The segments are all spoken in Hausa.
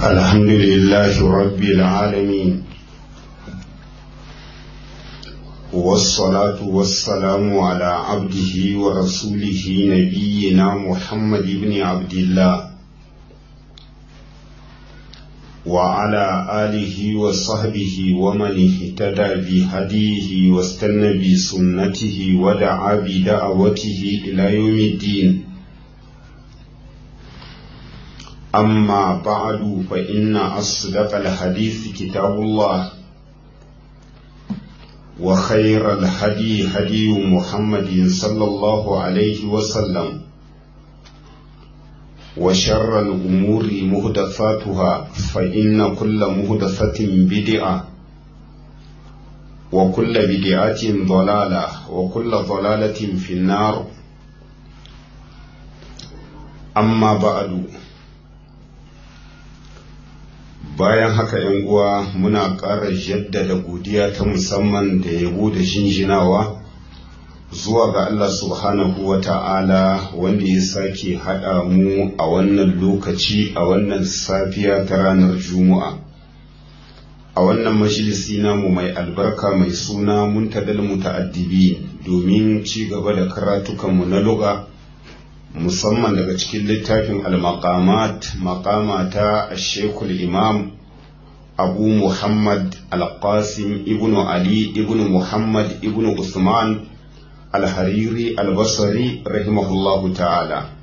الحمد لله رب العالمين والصلاة والسلام على عبده ورسوله نبينا محمد بن عبد الله وعلى آله وصحبه ومن اهتدى بهديه واستنى بسنته ودعا بدعوته إلى يوم الدين أما بعد فإن أصدق الحديث كتاب الله وخير الهدي هدي محمد صلى الله عليه وسلم وشر الأمور مهدفاتها فإن كل مهدفة بدعة وكل بدعة ضلالة وكل ضلالة في النار أما بعد bayan haka yan uwa muna ƙara jaddada godiya ta musamman da yabo da shinjinawa zuwa ga Allah subhanahu wa ta'ala wanda ya sake haɗa mu a wannan lokaci a wannan safiya ta ranar juma'a a wannan majalisi namu mai albarka mai suna muntadal muta'addibi domin ci gaba da karatukanmu na lugha musamman daga cikin littafin al-maqamat maqama ta shekul imam abu muhammad al-qasim ibnu ali ibnu muhammad ibnu usman al-hariri al-basri rahimahullahu ta'ala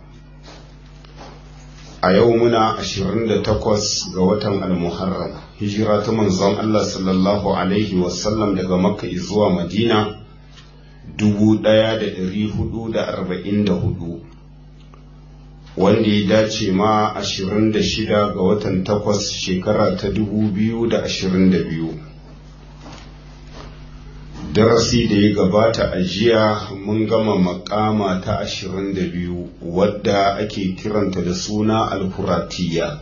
a yau muna 28 ga watan al-muharram hijira ta manzon Allah sallallahu alaihi wasallam daga makka zuwa madina 1444 wanda ya dace ma 26 ga watan 8 shekara ta 2022 darasi da ya gabata a jiya mun gama makama ta 22 wadda ake kiranta da suna alfuratiya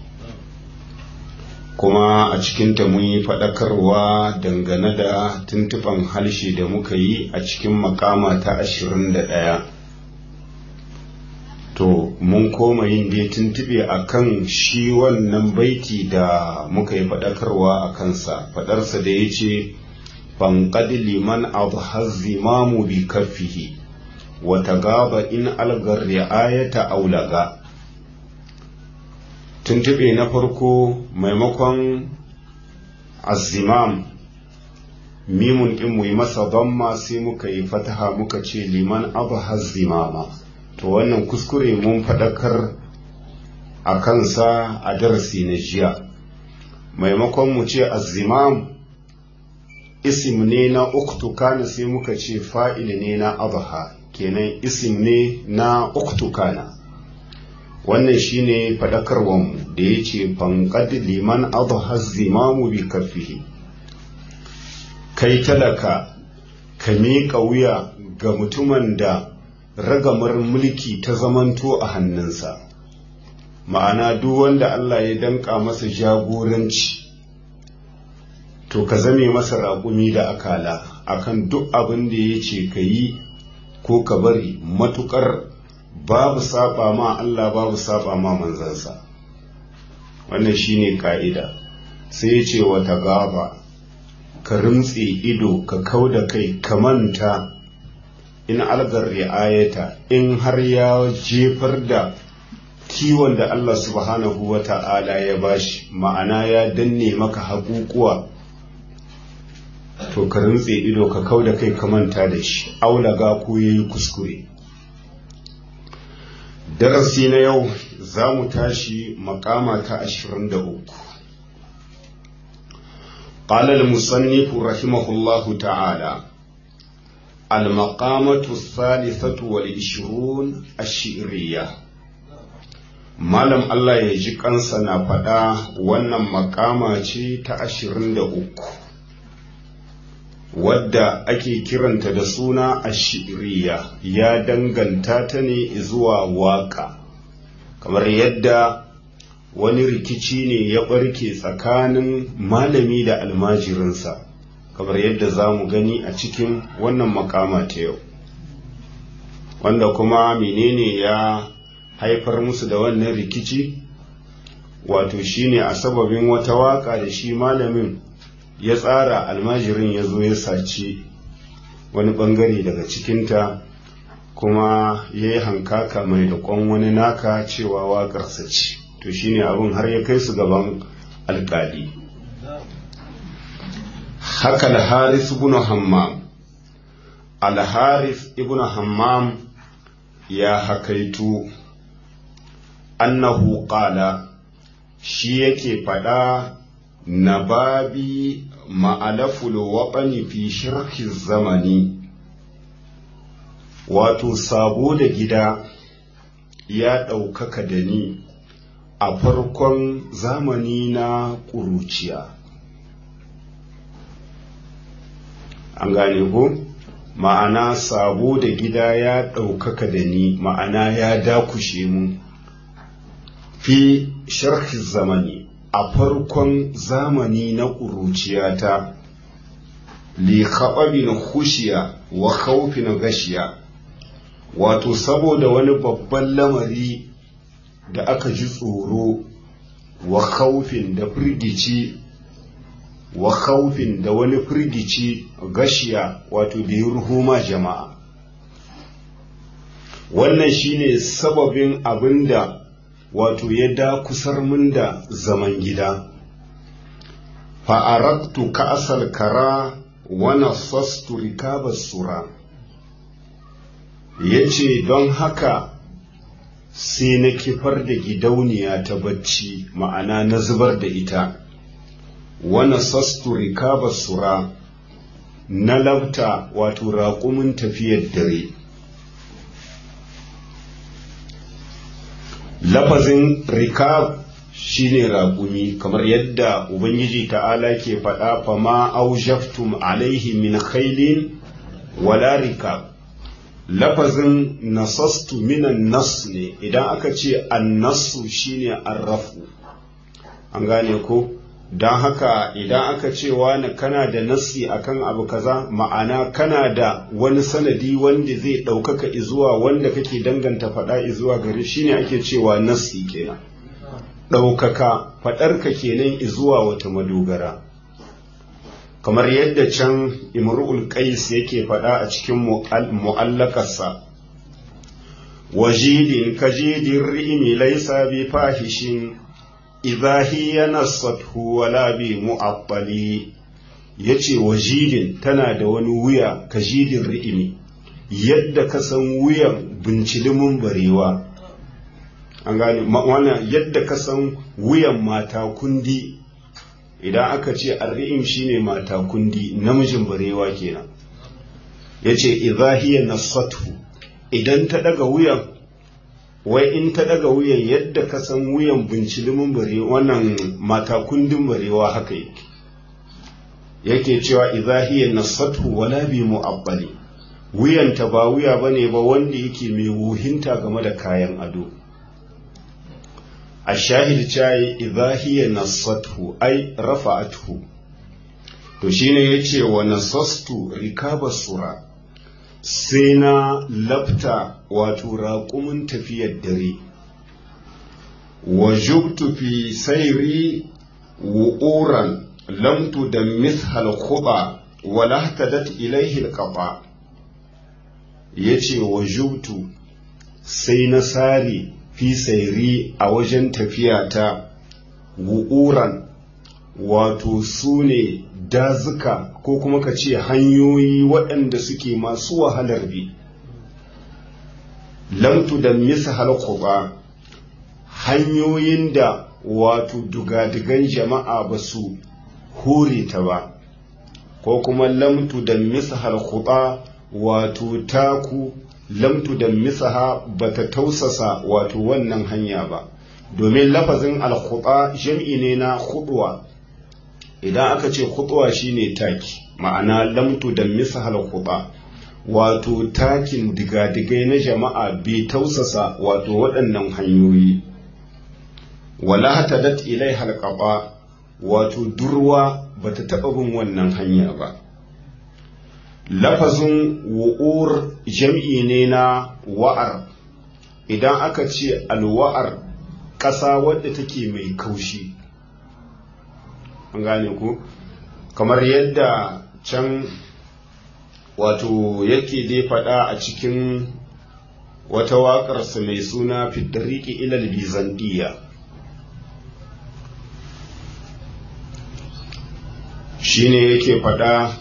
kuma a cikinta mun yi faɗakarwa dangane da tuntuɓan halshe da muka yi a cikin makama ta ashirin da ɗaya to mun koma yin dai tuntuɓe a kan shi wannan baiti da muka yi faɗakarwa a kansa faɗarsa da ya ce fanƙad liman abu zimamu bi kaffihi wata gaba in algar ri'ayata aulaga tuntube na farko maimakon azimam mimun ɗin mu yi masa damma sai muka yi fataha muka ce liman abu zimama to wannan kuskure mun faɗakar a kansa a darasi na jiya maimakon mu ce azimam isim ne na uktukana sai muka ce fa'il ne na abaha kenan isim ne na uktukana wannan shine fadakarwanmu da ya ce fankad liman adha zimamu bi kafihi kai talaka ka miƙa wuya ga mutumin da ragamar mulki ta zamanto a hannunsa ma'ana duk wanda Allah ya danka masa jagoranci to ka zame masa raƙumi da akala akan duk abin da ya ce ka yi ko ka bari matuƙar babu saba ma Allah babu saba ma manzansa wannan shine ka'ida sai ya ce wata gaba ka rimtse ido ka kau da kai ka manta in algar ri'ayata in har ya jefar da kiwon da Allah subhanahu wa ta'ala ya bashi ma'ana ya danne maka haƙuƙuwa to ka rintse ido ka kau da kai ka manta da shi aulaga ko yayi kuskure darasi na yau za mu tashi makama ta ashirin da uku قال المصنف رحمه الله تعالى المقامة الثالثة والعشرون الشعرية Malam Allah ya ji kansa na faɗa wannan makama ce ta ashirin da uku wadda ake kiranta da suna ashiriya ya danganta ta ne zuwa waka kamar yadda wani rikici ne ya ɓarke tsakanin malami da almajirinsa kamar yadda za mu gani a cikin wannan makama ta yau wanda kuma menene ya haifar musu da wannan rikici wato shine a sababin wata waka da shi malamin ya tsara almajirin ya zo ya saci wani bangare daga cikinta kuma ya yi hankaka mai da kwan wani naka cewa waƙarsa ce to shine abin har ya kai su gaban alƙali haka al-haris ibn hammam al-haris ibn hammam ya hakaitu annahu qala shi yake faɗa na babi ma'alaful waɓani fi shirki zamani wato sabo da gida ya ɗaukaka da ni a farkon zamani na ƙuruciya an gane ko ma'ana sabo da gida ya ɗaukaka da ni ma'ana ya dakushe mu fi sharhi zamani a farkon zamani na ƙuruciyata li khaɓabin khushiya wa khawfin gashiya wato saboda wani babban lamari da aka ji tsoro wa khawfin da firgici wa khawfin da wani firgici gashiya wato da ya ruhuma jama'a wannan shine sababin abinda wato ya dakusar mun da zaman gida fa'arattu ka'asal kara wana sastu rikabar sura ya ce don haka sai na kifar da gidauniya ta bacci ma'ana na zubar da ita wana sastu rikabar sura na labta wato raƙumin tafiyar dare lafazin rikab shine raƙumi kamar yadda ubangiji ta'ala ke faɗa fama aujaftum alaihi min khailin wala rikab lafazin nasastu minan nas ne idan aka ce annasu shine arrafu an gane ko don haka idan aka ce wani kana da nassi akan abu kaza ma'ana kana da wani sanadi wanda zai ɗaukaka izuwa wanda kake danganta faɗa izuwa gari shine ake cewa nassi kenan ɗaukaka faɗarka kenan izuwa wata madogara kamar yadda can imru'ul qais yake faɗa a cikin mu'allakarsa wajidin kajidin ri'imi laisa bi fahishin idza hiya nasathu wala bi mu'attali yace wajidin tana da wani wuya kajidin ri'imi yadda ka san wuyan bincilimin barewa an gane wannan yadda ka san wuyan mata kundi idan aka ce arri'im shine mata kundi namijin barewa kenan yace idza hiya nasathu idan ta daga wuyan wai in ta daga wuyan yadda ka san wuyan bincilimin bare wannan mata kundin barewa haka yake yake cewa idza hiya nasathu wala bi mu'abbali wuyan ta ba wuya bane ba wanda yake mai wuhinta game da kayan ado ashahid chai idza hiya nasathu ai rafa'athu to shine yace wa nasastu rikaba sura sai na lafta wato raƙumin tafiyar dare wa jubtu fi sairi wu'uran lamtu da mithal khuba wa lahtadat ilaihi alqaba yace wa jubtu sai na sare fi sairi a wajen tafiyata wu'uran wato su ne dazuka ko kuma ka ce hanyoyi waɗanda suke masu wahalar bi lamtu da misa halkuba hanyoyin da wato dugadigan jama'a ba su hure ta ba ko kuma lamtu da misa halkuba wato taku lamtu da misaha ba ta tausasa wato wannan hanya ba domin lafazin alkuba jam'i ne na khudwa idan aka ce khutwa shine taki ma'ana lamtu da misahal khutba wato takin digadigai na jama'a bai tausasa wato waɗannan hanyoyi wala hatadat ilai halqaba wato durwa bata taɓa bin wannan hanya ba lafazin wu'ur jam'i ne na wa'ar idan aka ce alwa'ar ƙasa wadda take mai kaushi an gane ku kamar yadda can wato yake dai faɗa a cikin wata waƙarsa mai suna fitariki ilal bizantiya shine yake faɗa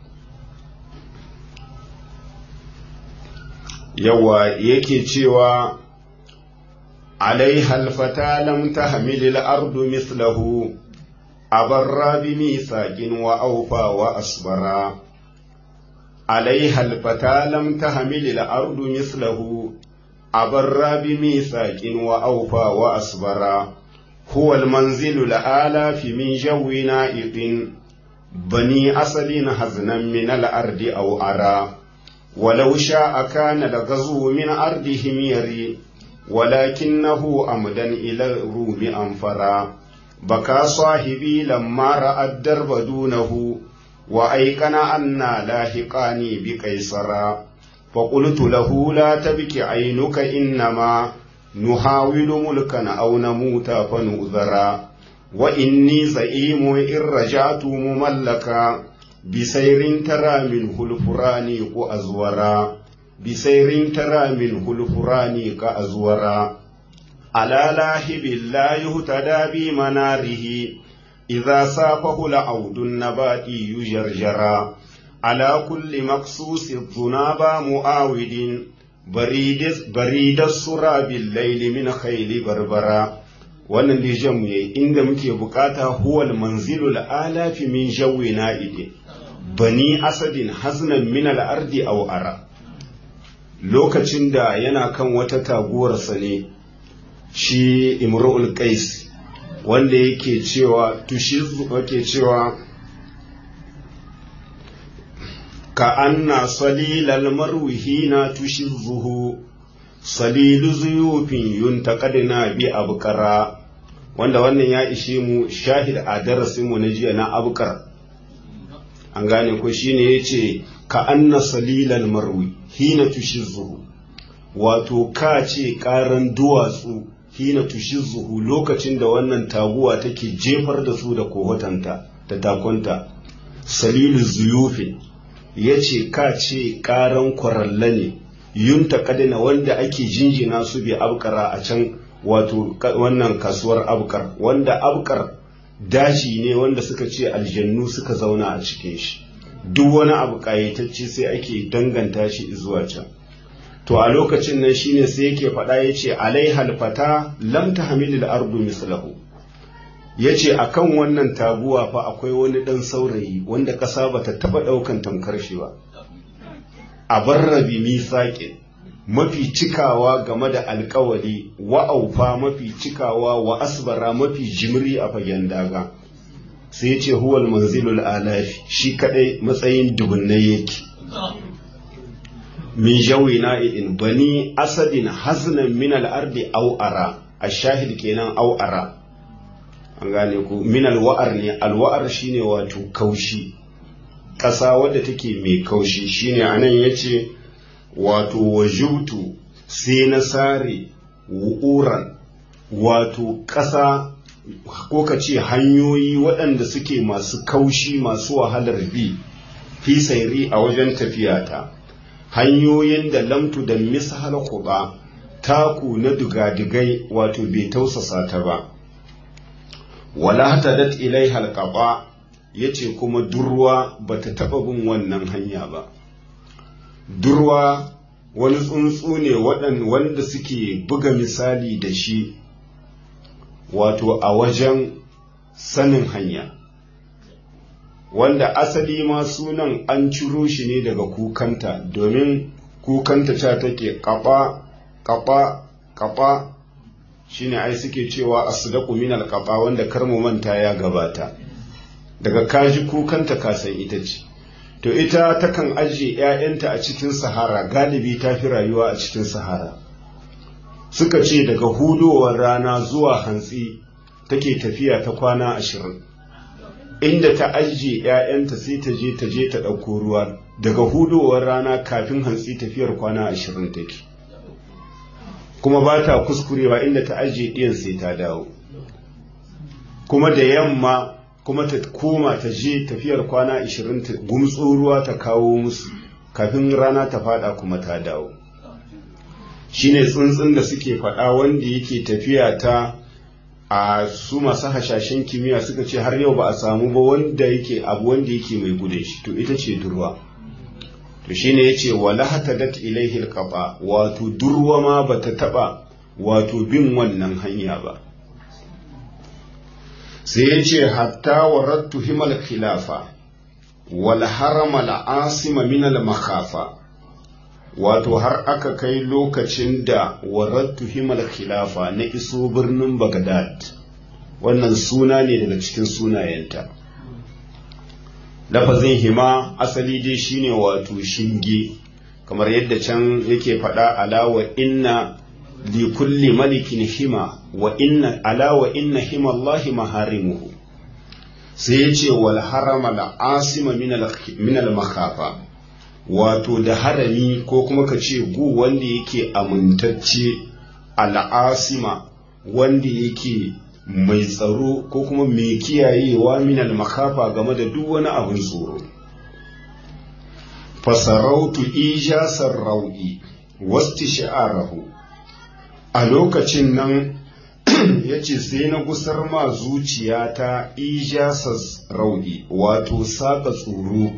yawa yake cewa alaiha alfata lam tahmil al-ardu mithlahu abarra bi mithaqin wa awfa wa asbara alaiha alfata lam tahmil al-ardu mithlahu abarra bi mithaqin wa awfa wa asbara huwa al-manzilu al-ala fi min jawina idin bani asalin haznan min al-ardi aw ara ولو شاء كان الغزو من أرضهم يري ولكنه أمدا إلى الروم أنفرا بكى صاحبي لما رأى الدرب دونه وأيقن أنا لاحقاني بقيصرا فقلت له لا تبك عينك إنما نحاول ملكا أو نموت فنؤذرا وإني زعيم إن رجعت مملكا بسير ترى منه الفرانيق أزورا بسير ترى منه الفرانيق أزورا على لاهب لا يهتدى بمناره إذا سافه لعود النبات يجرجرا على كل مقصوص الذناب مؤاود بريد, بريد السرى بالليل من خيل بربرا wannan da jan mu yayi inda muke bukata huwal manzilul alafi min jawi na'idin bani asadin haznan min al'ardi aw ara lokacin da yana kan wata taguwarsa ne shi imru'ul qais wanda yake cewa tushizu yake cewa ka anna salilal marwihina tushizuhu salilu zuyufin yuntaqadna bi abqara wanda wannan ya ishe mu shahid a darasin mu na jiya na abqar an gane ko shine yace ka anna salilal marwi hina tushizuhu wato ka ce karan duwatsu hina tushizuhu lokacin da wannan taguwa take jefar da su da kohotanta da takonta salilu zuyufin yace ka ce karan kwaralla ne yunta kadina wanda ake jinjina su bi abkara a can wato wannan kasuwar abkar wanda abkar daji ne wanda suka ce aljannu suka zauna a cikin shi duk wani abu ƙayatacce sai ake danganta shi zuwa can to a lokacin nan shine sai yake faɗa ya ce alaihal fata lam tahmilil ardu mislahu ya ce a kan wannan taguwa fa akwai wani ɗan saurayi wanda ƙasa ba ta taɓa ɗaukan tamkar shi ba a barrabi misaƙin mafi cikawa game da alkawali wa'aufa mafi cikawa wa asbara mafi jimri a fagen daga sai ce huwal manzilul alafi shi kadai matsayin dubunnai yake min jawi na'in bani asadin haznan min al'ardi au'ara a shahid kenan au'ara an gane ku min alwa'ar ne alwa'ar shine wato kaushi ƙasa wadda take mai kaushi shine anan yace wato wajubtu sai na sare wu'uran wato ƙasa ko ka ce hanyoyi waɗanda suke masu kaushi masu wahalar bi fi sairi a wajen tafiyata hanyoyin da lamtu da mishal kuba taku na digadigai wato bai tausasa ta ba wala hatadat ilai halqaba yace kuma durwa bata taba bin wannan hanya ba durwa wani tsuntsu ne wanda suke buga misali da shi wato a wajen sanin hanya wanda asali ma sunan an ciro shi ne daga kukanta domin kukanta ta take kaba kaba kaba shine ai suke cewa asdaqu min alqaba wanda karmu manta ya gabata daga kaji kukanta kasan ita ce to ita takan ajiye 'ya'yanta a cikin sahara galibi ta fi rayuwa a cikin sahara suka ce daga hudowar rana zuwa hantsi take tafiya ta kwana ashirin inda ta ajiye 'ya'yanta sai ta je ta je ta ɗauko ruwa daga hudowar rana kafin hantsi tafiyar kwana ashirin take kuma ba ta kuskurewa inda ta ajiye ɗiyan sai ta dawo kuma da yamma kuma ta koma ta je tafiyar kwana 20 ta gumtso ruwa ta kawo musu kafin rana ta fada kuma ta dawo shine tsuntsun da suke faɗa wanda yake tafiya ta a su masu hashashen kimiyya suka ce har yau ba a samu ba wanda yake abu wanda yake mai gudun shi to ita ce durwa to shine yace wala hatadat ilaihi alqaba wato durwa ma bata taba wato bin wannan hanya ba sai yace hatta warattu himal khilafa wal harama al asima min al makhafa wato har aka kai lokacin da warattu himal khilafa na iso birnin Baghdad wannan suna ne daga cikin sunayenta lafazin hima asali dai shine wato shinge kamar yadda can yake faɗa alawa inna li kulli malikin hima wa inna alawa inna hima Allahi maharimuhu sai ya ce wal harama la asima min al makhafa wato da harami ko kuma ka ce gu wanda yake amintacce al'asima wanda yake mai tsaro ko kuma mai kiyayewa minal makafa game da duk wani abin tsoro fasarautu ijasar rau'i wasti sha'arahu a lokacin nan ya ce sai na gusar ma zuciyata ijasar rau'i wato saka tsoro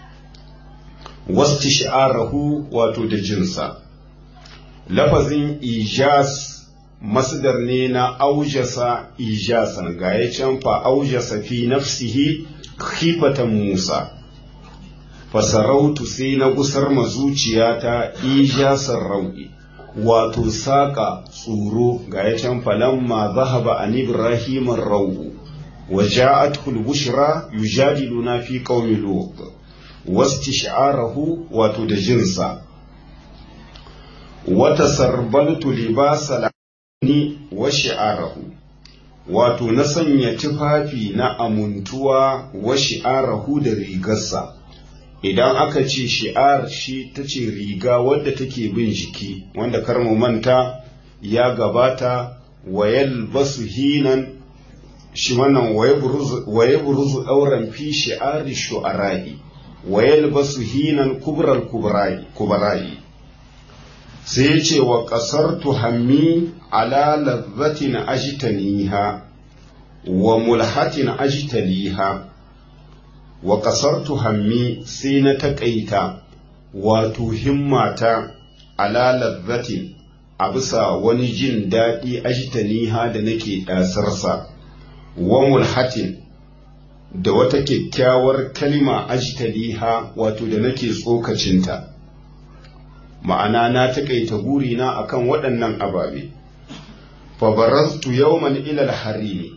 wasti sha'arahu wato da jinsa lafazin ijas masdar ne na aujasa ijasan ga ya can fa aujasa fi nafsihi khifatan musa fasarautu sai na gusar ma zuciyata ijasan rau'i wato saka tsoro ga ya can falamma zahaba an ibrahim rau'u wa ja'athu al-bushra yujadiluna fi qaumi lut wastish'arahu wato da jinsa wata sarbaltu libasa ni wa shi'arahu wato na sanya tufafi na amuntuwa wa shi'arahu da rigarsa idan aka ce shi'ar shi ta ce riga wadda take bin jiki wanda karmu manta ya gabata wayal basu hinan shi wannan waye buruzu ɗauran fi shi'ari shu'ara'i wayal basu hinan kubral kubara'i sai ya ce wa ƙasar tuhammi ala lazzatin ajtaniha wa mulhatin ajtaliha wa ƙasar tuhammi sai na taƙaita wato himmata ala lazzatin a bisa wani jin daɗi ajtaniha da nake ɗasarsa wa mulhatin da wata kyakkyawar kalma ajtaliha wato da nake tsokacinta ma'ana na taƙaita burina akan waɗannan ababe fabaraztu yawman ilal harimi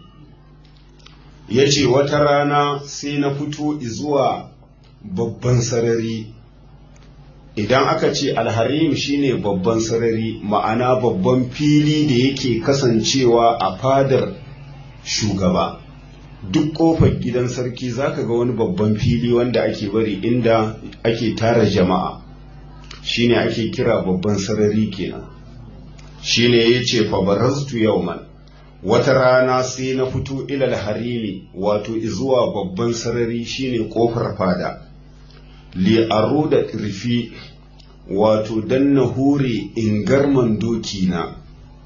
ya ce wata rana sai na fito zuwa babban sarari idan aka ce alharim shine babban sarari ma'ana babban fili da yake kasancewa a fadar shugaba duk kofar gidan sarki zaka ga wani babban fili wanda ake bari inda ake tara jama'a shine ake kira babban sarari kenan shine yace fa baraztu yawman wata rana sai na fito ilal harimi wato zuwa babban sarari shine kofar fada li aruda rifi wato dan na hure ingarman doki na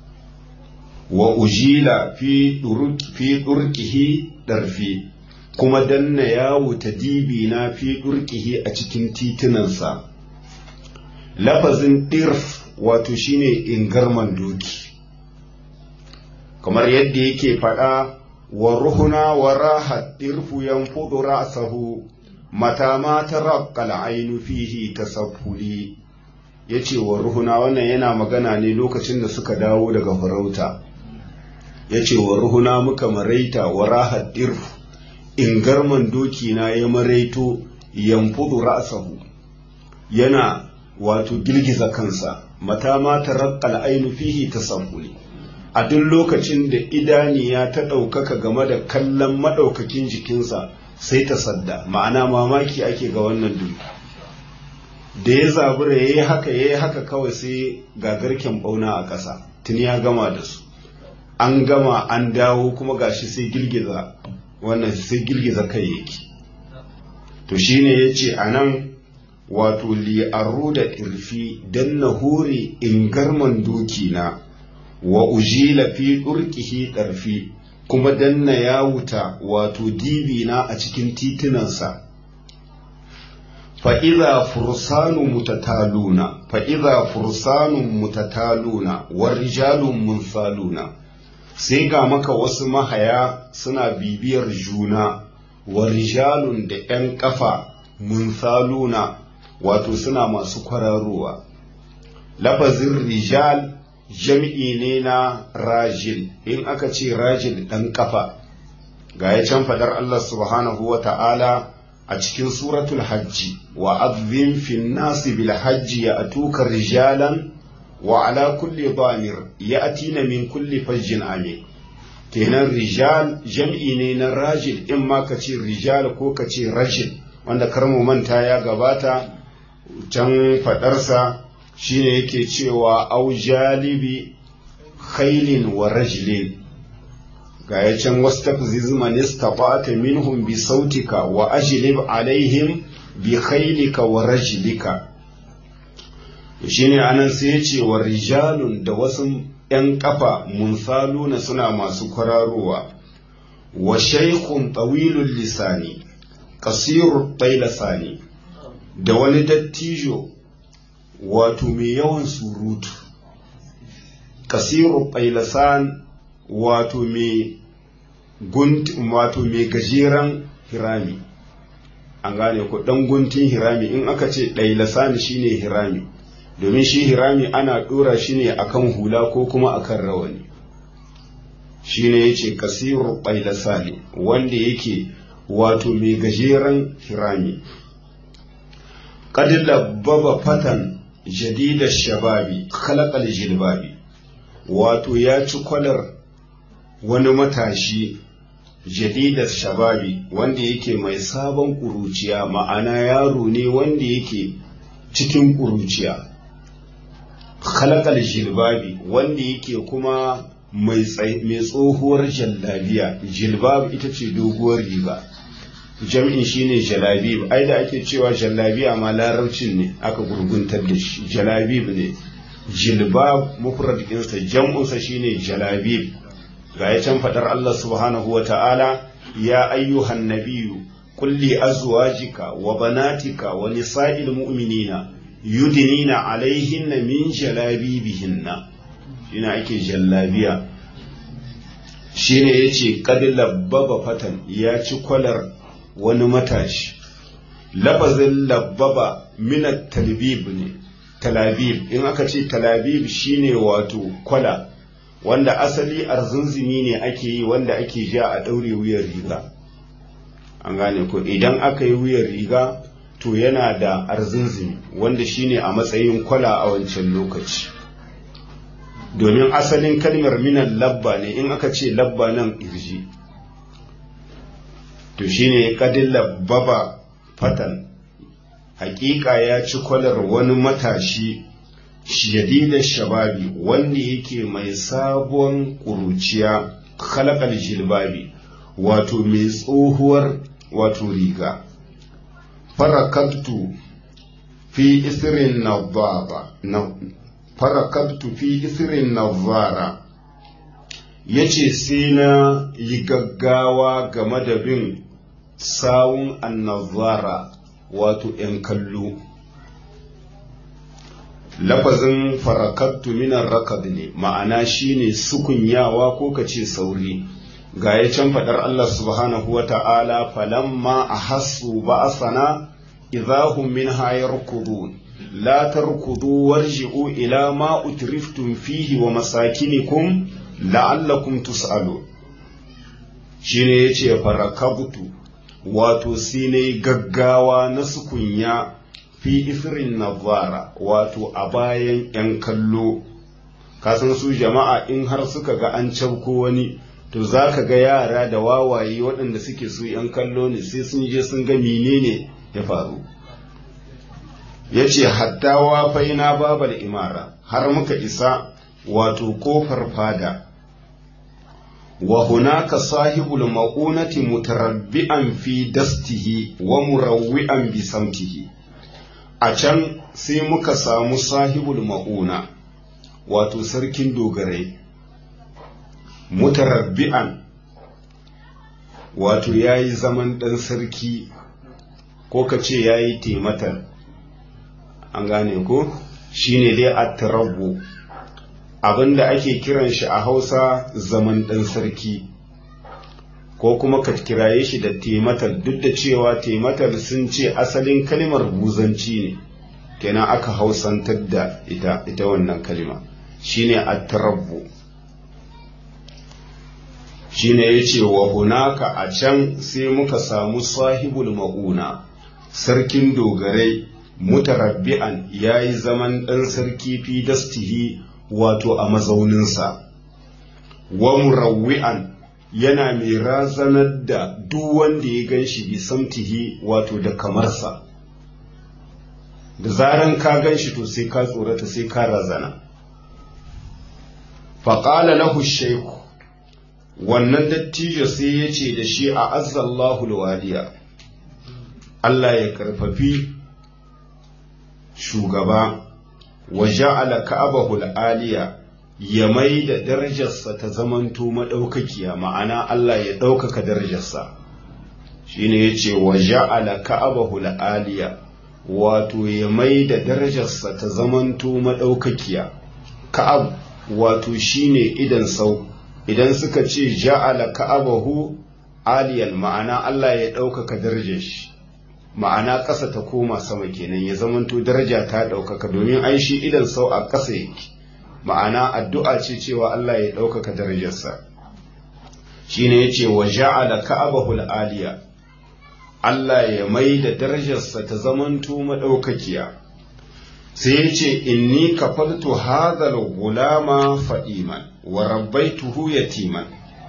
wa ujila fi fi durkihi darfi kuma danna yawo ta dibi na fi durkihi a cikin titunansa lafazin dirf wato shine ingarman doki kamar yadda yake faɗa wa ruhuna wa rahat dirfu yanfudu ra'sahu mata ma taraqqal ainu fihi tasaffuli yace wa ruhuna wannan yana magana ne lokacin da suka dawo daga farauta yace wa ruhuna muka maraita wa rahat dirfu ingarman doki na ya maraito yanfudu ra'sahu yana wato girgiza kansa mata ma taraqqal ainu fihi tasaffuli a duk lokacin da idaniya ta ɗaukaka game da kallon maɗaukakin jikinsa sai ta sadda ma'ana mamaki ake ga wannan duk da ya zabura ya yi haka ya yi haka kawai sai gagarken ɓauna a ƙasa tuni ya gama da su an gama an dawo kuma gashi sai girgiza wannan sai girgiza kai yake to shine yace anan wato li'arru da irfi dan na hore in garman doki na wa ujila fi durkihi darfi kuma danna ya wuta wato dibi na a cikin titunansa fa'iza fursanu mutataluna fa'iza fursanu mutataluna wa rijalun munsaluna sai ga maka wasu mahaya suna bibiyar juna wa rijalun da ‘yan ƙafa munsaluna wato suna masu kwararowa lafazin rijal jam'i ne na rajil in aka ce rajil ɗan ƙafa ga ya can faɗar Allah subhanahu wa ta'ala a cikin suratul hajji wa azim fin nasi bil hajji ya atuka rijalan wa ala kulli damir ya atina min kulli fajjin amin kenan rijal jam'i ne na rajil in ma ka ce rijal ko ka ce rajil wanda karmu manta ya gabata can faɗarsa shine yake cewa au jalibi khailin wa rajlin ga ya can wastafziz man istata'ta minhum bi sautika wa ajlib alaihim bi khailika wa rajlika shine anan sai yace wa rijalun da wasu ‘yan ƙafa munsaluna suna masu kwararowa wa shaykhun tawilul lisani kasirur tailasani da wani dattijo wato mai yawan surutu kasiru ƙailasan wato mai wato mai gajeren hirami an gane ku ɗan guntun hirami in aka ce ɗailasan shine hirami domin shi hirami ana ɗora shi ne akan hula ko kuma akan rawani shine yace kasiru ƙailasani wanda yake wato mai gajeren hirami قد لبب فتى جديد الشباب خلق الجلباب wato ya ci kwalar wani matashi jadidar shababi wanda yake mai sabon ƙuruciya ma'ana yaro ne wanda yake cikin ƙuruciya khalaqal jilbabi wanda yake kuma mai tsohuwar jallabiya jilbab ita ce doguwar riga jam'in shine jalabib ai da ake cewa jalabiya ma larabcin ne aka gurguntar da shi jalabib ne jilbab mufrad ɗinsa jam'unsa shine jalabib ga ya can fadar Allah subhanahu wa ta'ala ya ayyuhan nabiyyu kulli azwajika wa banatika wa nisa'il mu'minina yudinina alaihinna min jalabibihinna shine ake jallabiya shine yace qad labbaba fatan ya ci kwalar wani matashi lafazin labbaba minat talbib ne talabib in aka ce talabib shine wato kwala wanda asali arzunzumi ne ake yi wanda ake ja a ɗaure wuyar riga an gane ko idan aka yi wuyar riga to yana da arzunzumi wanda shine a matsayin kwala a wancan lokaci domin asalin kalmar minan labba ne in aka ce labba nan irji to shine kadin labbaba fatan hakika ya ci kwalar wani matashi shadidar shababi wanda yake mai sabon ƙuruciya khalaqal jilbabi wato mai tsohuwar wato riga farakattu fi isirin nazara farakattu fi isirin nazara yace sai na yi gaggawa game da bin sawun annazara wato ‘yan kallo lafazin farakattu minan rakad ne ma'ana shine sukunyawa ko kace sauri ga ya can faɗar Allah subhanahu wa ta'ala falamma a hasu ba a sana idahun min hayar kudu la tarkudu warji'u ila ma utriftum fihi wa masakinikum la'allakum tus'alu shine yace farakabtu wato sai na gaggawa na sukunya fi isirin nazara wato a bayan 'yan kallo kasan su jama'a in har suka ga an cabko wani to za ka ga yara da wawaye waɗanda suke su 'yan kallo ne sai sun je sun ga menene ya faru ya ce hattawa faina babal imara har muka isa wato kofar fada wa hunaka sahibul ma'unati mutarabbi'an fi dastihi wa murawwi'an bi samtihi a can sai muka samu sahibul ma'una wato sarkin dogarai mutarabbi'an wato ya yi zaman ɗan sarki ko ka ce ya yi tematar an gane ko shi ne dai a tarabbu abinda ake kiran shi a hausa zaman ɗan sarki ko kuma ka kiraye shi da tematar duk da cewa tematar sun ce asalin kalimar buzanci ne kenan aka hausantar da ita ita wannan kalima shine at-tarabbu shine yace wa hunaka a can sai muka samu sahibul mauna sarkin dogarai mutarabbi'an yayi zaman dan sarki fi dastihi wato a mazauninsa wa murawwi'an yana mai razanar da duk wanda ya gan shi bisamtihi wato da kamarsa da zaran ka gan shi to sai ka tsorata sai ka razana faƙala lahu shaiku wannan dattijo sai ya ce da shi a azzallahu waliya Allah ya karfafi shugaba wa ja'ala ka'abahu aliya ya mai da darajarsa ta zamanto maɗaukakiya ma'ana Allah ya ɗaukaka darajarsa shine yace wa ja'ala ka'abahu aliya wato ya mai da darajarsa ta zamanto maɗaukakiya ka'ab wato shine idan sau idan suka ce ja'ala ka'abahu aliyan ma'ana Allah ya ɗaukaka darajar shi ma'ana ƙasa ta koma sama kenan ya zamanto daraja ta ɗaukaka domin ai shi idan sau a ƙasa yake ma'ana addu'a ce cewa Allah ya ɗaukaka darajarsa shine yace wa ja'ala ka'abahu aliya Allah ya mai da darajarsa ta zamanto maɗaukakiya sai ya ce inni kafaltu hadhal gulama fa'iman wa rabbaituhu yatiman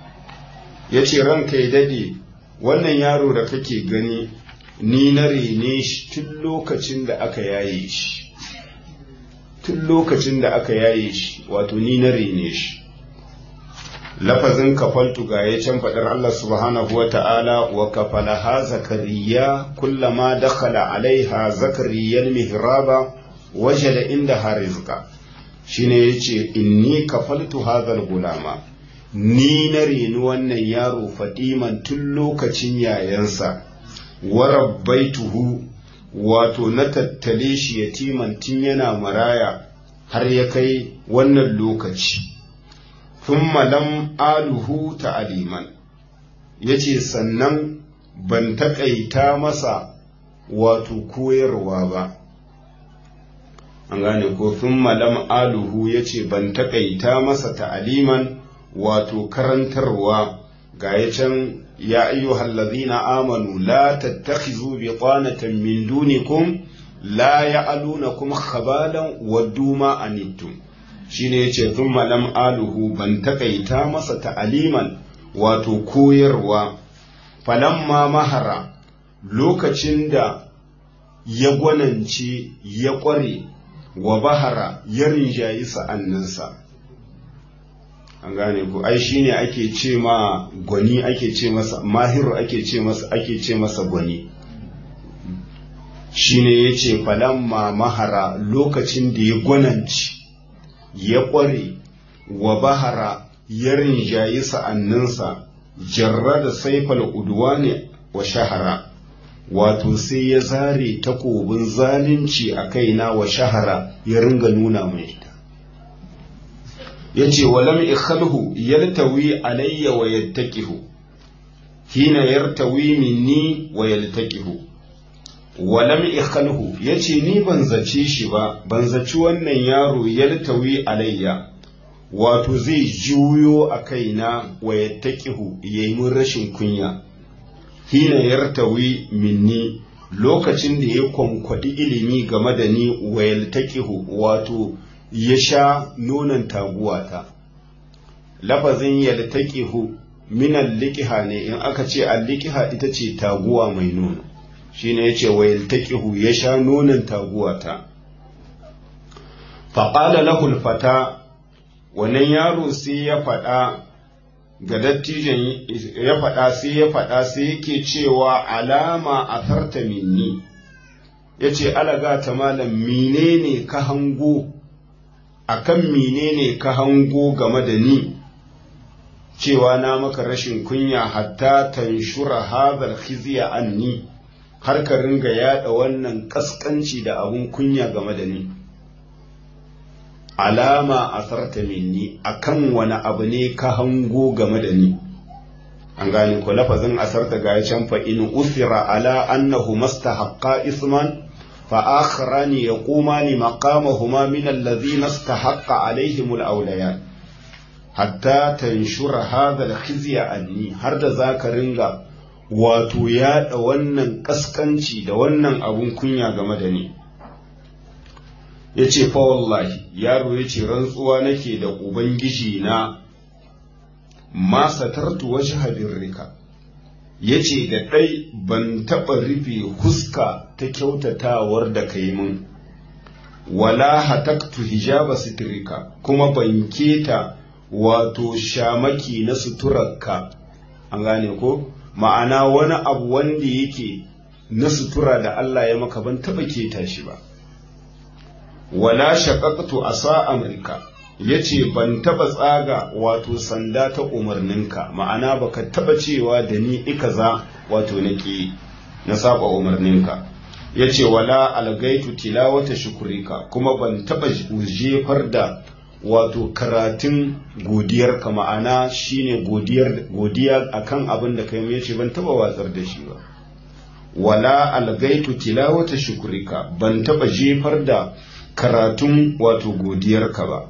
ya ce ranka ya daɗe wannan yaro da kake gani ni na rene shi tun lokacin da aka yaye shi tun lokacin da aka yaye shi wato ni na rene shi lafazin kafaltu ga ya can faɗar Allah subhanahu wa ta'ala wa kafalaha zakariya kullama dakhala alaiha zakariyar mihraba wajada inda harizka shine yace inni kafaltu hadhal gulama ni na reni wannan yaro fadiman tun lokacin yayansa wa rabbaituhu wato na tattale shi yatiman tun yana maraya har ya kai wannan lokaci thumma lam aluhu ta'aliman yace sannan ban taƙaita masa wato koyarwa ba an gane ko thumma lam aluhu yace ban taƙaita masa ta'aliman wato karantarwa ga ya can ya ayyuhal ladhina amanu la tattakhizu bitanatan min dunikum la ya'alunakum khabalan waddu ma anittum shine yace thumma lam aluhu ban takaita masa ta'aliman wato koyarwa falamma mahara lokacin da ya gwanance ya ƙware wa bahara ya rinjayi sa'anninsa an gane ku ai shine ake ce ma gwani ake ce masa mahiru ake ce masa ake ce masa gwani shine yace falamma mahara lokacin da ya gwananci ya ƙware wa bahara ya rinjayi sa'anninsa jarra da saifal udwane wa shahara wato sai ya zare takobin zalunci a kaina wa shahara ya ringa nuna mai ita ya ce walam ikhalhu yaltawi alayya wa yattaqihu hina yartawi minni wa yaltaqihu walam ikhalhu yace ni ban zace shi ba ban zaci wannan yaro yaltawi alayya wato zai juyo a kaina wa yattaqihu yayi mun rashin kunya hina yartawi minni lokacin da ya kwankwadi ilimi game da ni wa yaltaqihu wato ya sha nonon taguwata lafazin yaltaqihu min al-liqiha ne in aka ce al-liqiha ita ce taguwa mai nono shine yace wa yaltaqihu ya sha nonon taguwata fa qala lahu al-fata wannan yaro sai ya faɗa ga dattijan ya faɗa sai ya faɗa sai yake cewa alama a farta minni ya ce alaga ta malam menene ka hango akan menene ka hango game da ni cewa na maka rashin kunya hatta tanshura hadhal khizya anni har ka ringa yada wannan kaskanci da abun kunya game da ni alama asarta minni akan wani abu ne ka hango game da ni an gane ko lafazin asarta ga can fa in usira ala annahu mastahaqqa isman fa akharani yaqumani maqamahuma min alladhina istahaqqa alaihim alawliyan hatta tanshura hadha alkhizya anni har da zaka ringa wato yaɗa wannan kaskanci da wannan abun kunya game da ni ya ce fa wallahi yaro ya ce rantsuwa nake da ubangiji na ma satartu waje habirrika ya ce da ɗai ban taɓa rufe huska ta kyautatawar da ka yi min wala hataktu hijaba sitirika kuma ban keta wato shamaki na suturarka an gane ko ma'ana wani abu wanda yake na sutura da Allah ya maka ban taɓa keta shi ba wala shaqaqtu asa amrika yace ban taba tsaga wato sanda ta umarninka ma'ana baka taba cewa da ni ikaza wato naki na saba umarninka yace wala algaitu tilawata shukurika kuma ban taba jefar da wato karatun godiyarka ma'ana shine godiyar godiya akan abin da kai yace ban taba watsar da shi ba wala algaitu tilawata shukurika ban taba jefar da karatun wato godiyarka ba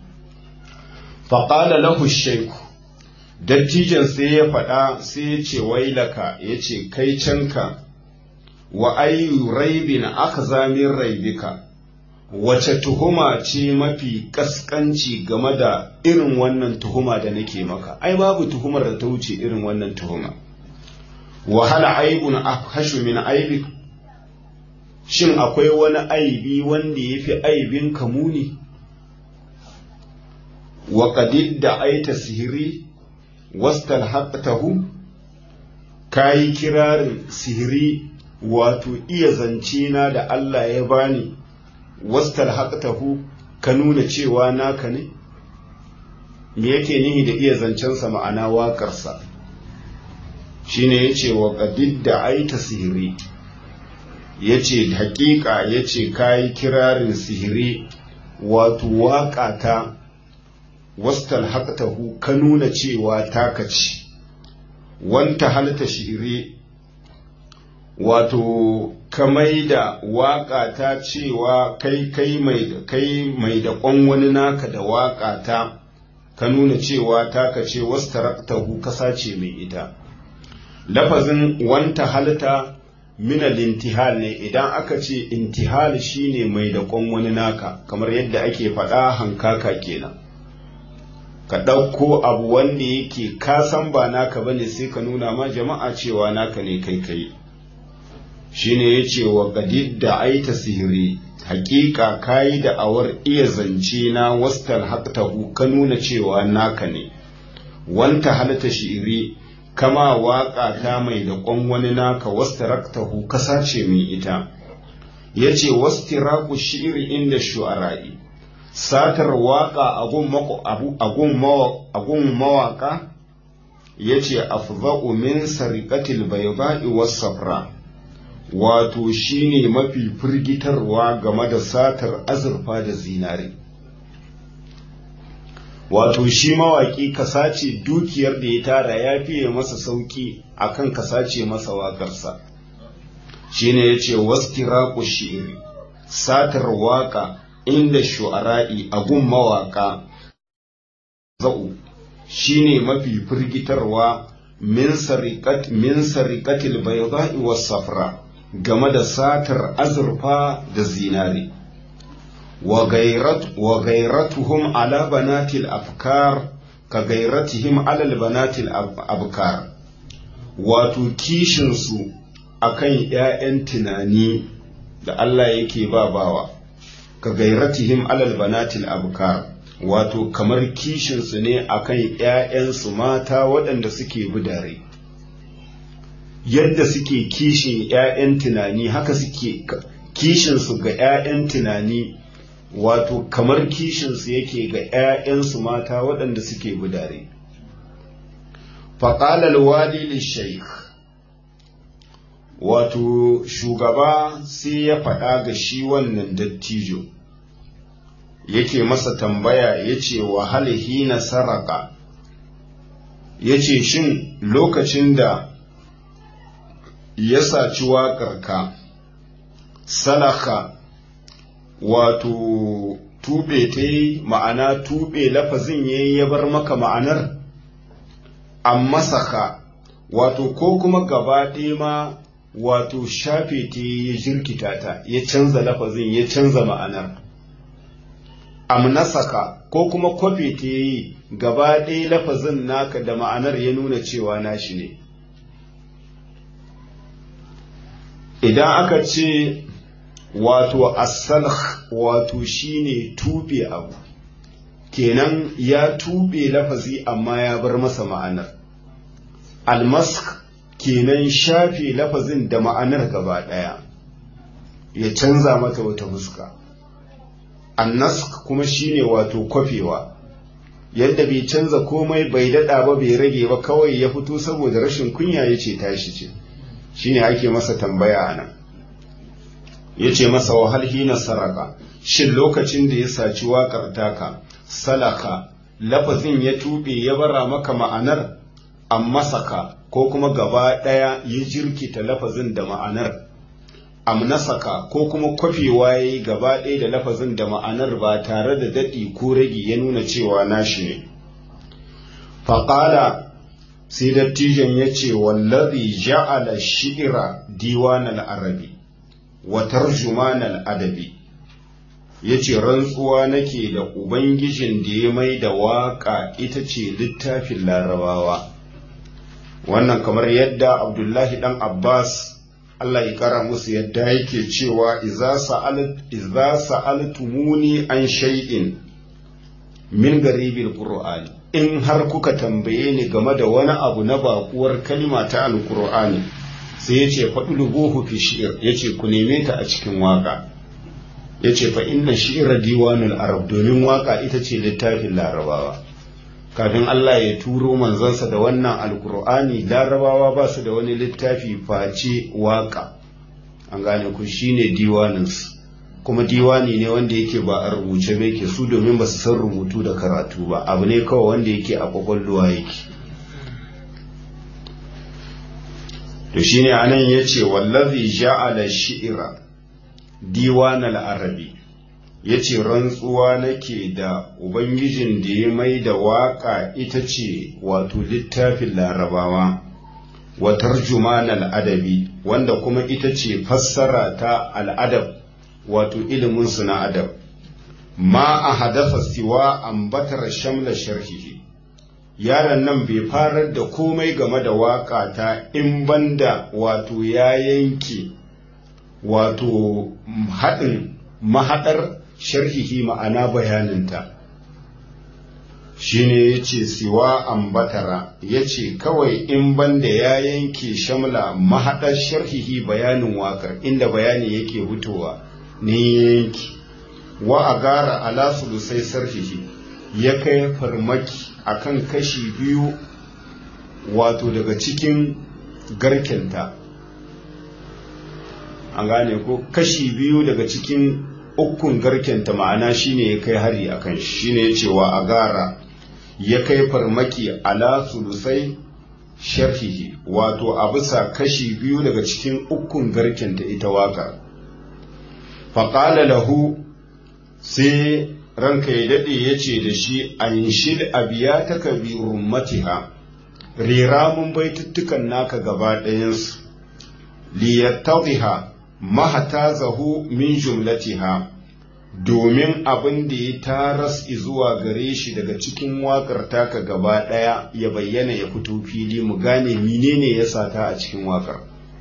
faƙala lahu shaiku dattijan sai ya faɗa sai ya ce wailaka ya ce kai canka wa ayyu raibin aka zamin raibika wace tuhuma ce mafi ƙasƙanci game da irin wannan tuhuma da nake maka ai babu tuhumar da ta wuce irin wannan tuhuma wahala aibun afhashu min aibik shin akwai wani aibi wanda ya fi aibin kamuni wa qadid da aita sihiri wastal haqqatahu kayi kirarin sihiri wato iya zance na da Allah ya bani wastal haqqatahu ka nuna cewa naka ne me yake nihi da iya zancensa ma'ana waƙarsa shine yace wa qadid da aita sihiri ya ce hakika ya ce kayi kirarin sihiri wato waƙa ta wastal haƙatahu ka nuna cewa taka ce wanta halta shiri wato ka mai da waƙa ta cewa kai kai mai kai mai da ƙwan wani naka da waƙa ta ka nuna cewa taka ce wastaraktahu ka sace mai ita lafazin wanta halta minal intihal ne idan aka ce intihal shine mai da kwan wani naka kamar yadda ake faɗa hankaka kenan ka ɗauko abu wanda yake ka san ba naka bane sai ka nuna ma jama'a cewa naka ne kai kai shine yace wa qadid da aita sihiri hakika kayi da awar iya zance na wastal haqtahu ka nuna cewa naka ne wanta halata shi'iri kama waƙa ta mai da ƙwan wani naka wastaraktahu ka sace min ita ya ce wastiraku shi'iri inda shu'ara'i satar waƙa agun mawaƙa ya ce afza'u min sarikatil baiba'i was-safra wato shine mafi firgitarwa game da satar azurfa da zinare wato shi mawaƙi ka sace dukiyar da ya tara ya fiye masa sauƙi akan ka sace masa waƙarsa shine ya ce waskiraku shi'iri satar waƙa inda shu'ara'i a gun mawaƙa za'u shine mafi firgitarwa min sariqat min sariqatil bayda'i was safra game da satar azurfa da zinare wa gairat wa gairatuhum ala banatil afkar ka gairatihim ala banatil abkar wato kishin su akan ƴaƴan tunani da Allah yake ba bawa ka gairatihim ala banatil abkar wato kamar kishinsu ne akan ‘ya'yansu mata waɗanda suke budare yadda suke kishin ‘ya'yan tunani haka suke kishinsu ga ‘ya'yan tunani wato kamar kishinsu yake ga ‘ya'yansu mata waɗanda suke budare faƙalar wali shaikh wato shugaba sai ya faɗa ga shi wannan dattijo yake masa tambaya ya ce wahal hina saraka ya ce shin lokacin da ya saci waƙarka salaka wato tube ta yi ma'ana tube lafazin ya yi ya bar maka ma'anar amma saka wato ko kuma gaba ɗaya ma wato shafe ta ya jirkita ta ya canza lafazin ya canza ma'anar amnasaka ko kuma kwafe ta yi gaba ɗaya lafazin naka da ma'anar ya nuna cewa nashi ne idan aka ce wato asalh wato shine tube abu kenan ya tube lafazi amma ya bar masa ma'anar almask kenan shafe lafazin da ma'anar gaba ɗaya ya canza mata wata fuska annask kuma shine wato kwafewa yadda bai canza komai bai daɗa ba bai rage ba kawai ya fito saboda rashin kunya ya ce tashi ce shine ake masa tambaya a nan ya ce masa wahal hina saraka shin lokacin da ya saci waƙar taka salaka lafazin ya tuɓe ya bara maka ma'anar amma saka ko kuma gaba ɗaya ya jirkita lafazin da ma'anar amnasaka ko kuma kwafewa ya yi gaba ɗaya da lafazin da ma'anar ba tare da daɗi ko ragi ya nuna cewa nashi ne faƙala sai dattijan ya ce wallazi ja'ala shi'ira diwanal arabi wa tarjumanal adabi ya ce rantsuwa nake da ubangijin da ya mai da waƙa ita ce littafin larabawa wannan kamar yadda abdullahi dan abbas Allah ya kara musu yadda yake cewa iza sa'altumuni an shay'in min garibil qur'ani in har kuka tambaye ni game da wani abu na bakuwar kalma ta alqur'ani sai yace fadlubuhu fi shi'r yace ku neme ta a cikin waka yace fa inna shi'ra diwanul arab domin waka ita ce littafin larabawa kafin Allah ya turo manzansa da wannan alkur'ani larabawa ba su da wani littafi face waka an gane ku shine diwaninsu kuma diwani ne wanda yake ba a rubuce ba yake su domin ba su san rubutu da karatu ba abu ne kawai wanda yake a kwakwalwa yake to shine anan yace wallazi ja'ala shi'ra diwanal arabi ya ce rantsuwa nake da ubangijin da ya mai da waƙa ita ce wato littafin larabawa wa tarjumanal adabi wanda kuma ita ce fassara ta al'adab wato iliminsu na adab ma a hadasa siwa ambatar shamla sharhihi yaron nan bai farar da komai game da waƙa ta in banda wato ya yanke wato haɗin mahaɗar sharhihi ma'ana bayaninta shine ya ce siwa ambatara ya ce kawai in banda ya yanke shamla mahaɗar sharhihi bayanin waƙar inda bayani yake fitowa ne yanki wa a gara ala sulusai sarhihi ya kai farmaki akan kashi biyu wato daga cikin garkenta an gane ko kashi biyu daga cikin ukun garkenta ma'ana shine ya kai hari a kan shi shine ya ce wa agara ya kai farmaki ala sulusai sharhihi wato a bisa kashi biyu daga cikin ukun garkenta ita waka faƙala lahu sai ranka ya daɗe ya ce da shi an shid abiya ta kabi rummatiha rera mun baituttukan naka gaba ɗayansu liyattadhiha mahatazahu min jumlatiha domin abin da ya taras zuwa gare shi daga cikin waƙar taka gaba ɗaya ya bayyana ya fito fili mu gane menene ya sata a cikin waƙar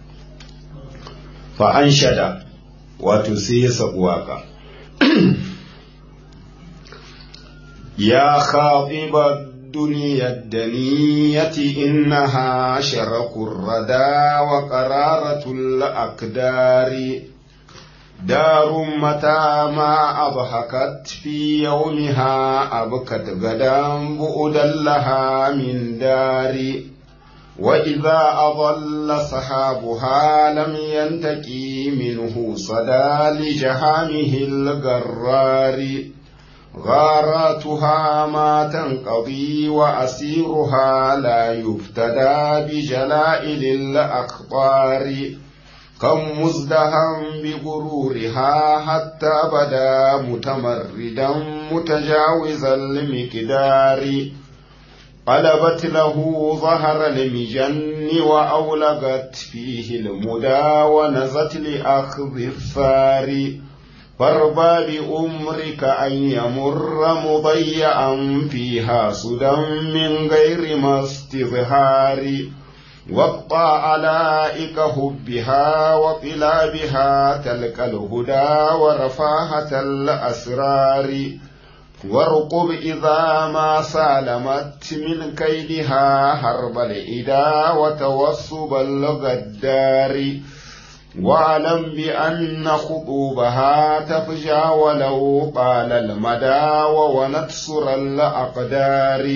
fa an shada wato sai ya sabu waƙa يا خاطب الدنيا الدنية إنها شرك الردى وقرارة الأقدار دار متى ما أضحكت في يومها أبكت غدا بؤدا لها من دار وإذا أضل صحابها لم ينتقي منه صدى لجهامه الغرار غاراتها ما تنقضي وأسيرها لا يفتدى بجلائل الأخطار كم مزدهم بغرورها حتى بدا متمردا متجاوز المقدار قلبت له ظهر المجن وأولغت فيه المدى ونزت لأخذ الثار فاربى بأمرك أن يمر مضيعا فيها سدى من غير ما استظهار واقطع علائك حبها وطلابها تلك الهدى ورفاهة الأسرار وارقب إذا ما سالمت من كيدها حرب الإدا وتوصب الغدار واعلم بأن خطوبها تفجى ولو طال المدى وونت سر الأقدار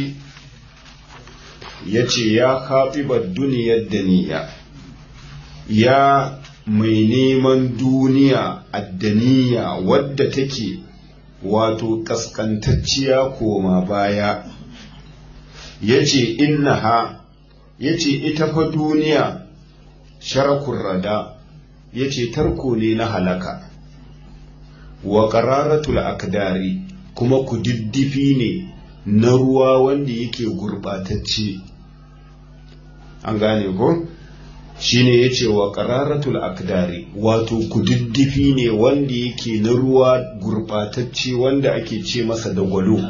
yace ya khatibar duniyar daniya ya mai neman duniya addaniya wadda take wato kaskantacciya koma baya yace innaha yace ita fa duniya sharakun rada yace tarko ne na halaka wa qararatul akdari kuma kudiddifi ne na ruwa wanda yake gurbatacce an gane ko shine yace wa qararatul akdari wato kududdufi ne wanda yake na ruwa gurbatacce wanda ake ce masa da gwalo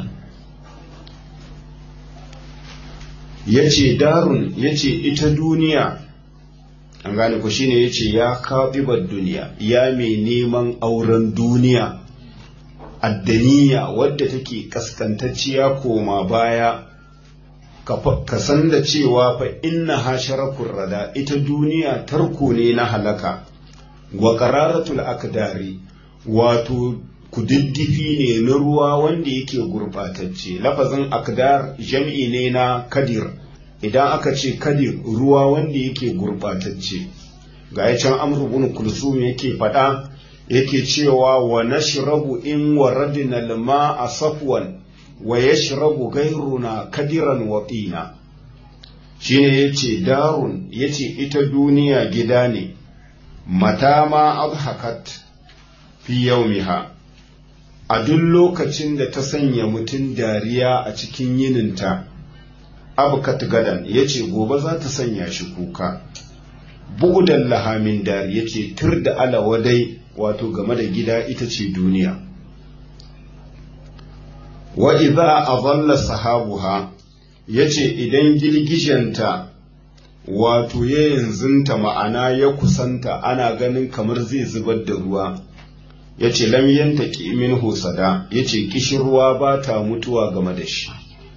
yace darun yace ita duniya an gane ko shine yace ya kafibar duniya ya mai neman auren duniya addaniya wadda take kaskantacciya koma baya ka san da cewa fa inna ha sharakun rada ita duniya tarko ne na halaka wa qararatul akdari wato kududdufi ne na ruwa wanda yake gurbatacce lafazin akdar jam'i ne na kadir idan aka ce kadir ruwa wanda yake gurbatacce ga ya can amru bin kulsum yake faɗa yake cewa wa nashrabu in waradna al-ma'a safwan wa yashrabu gairuna kadiran wa tina shine yace darun yace ita duniya gida ne mata ma adhakat fi yaumiha a duk lokacin da ta sanya mutum dariya a cikin yininta abkat gadan yace gobe za ta sanya shi kuka bugudan lahamin dari yace tur da alawadai wato game da gida ita ce duniya wa idza adalla sahabuha yace idan girgijenta wato ya yanzunta ma'ana ya kusanta ana ganin kamar zai zubar da ruwa yace lam yantaki min husada yace kishirwa ba ta mutuwa game da shi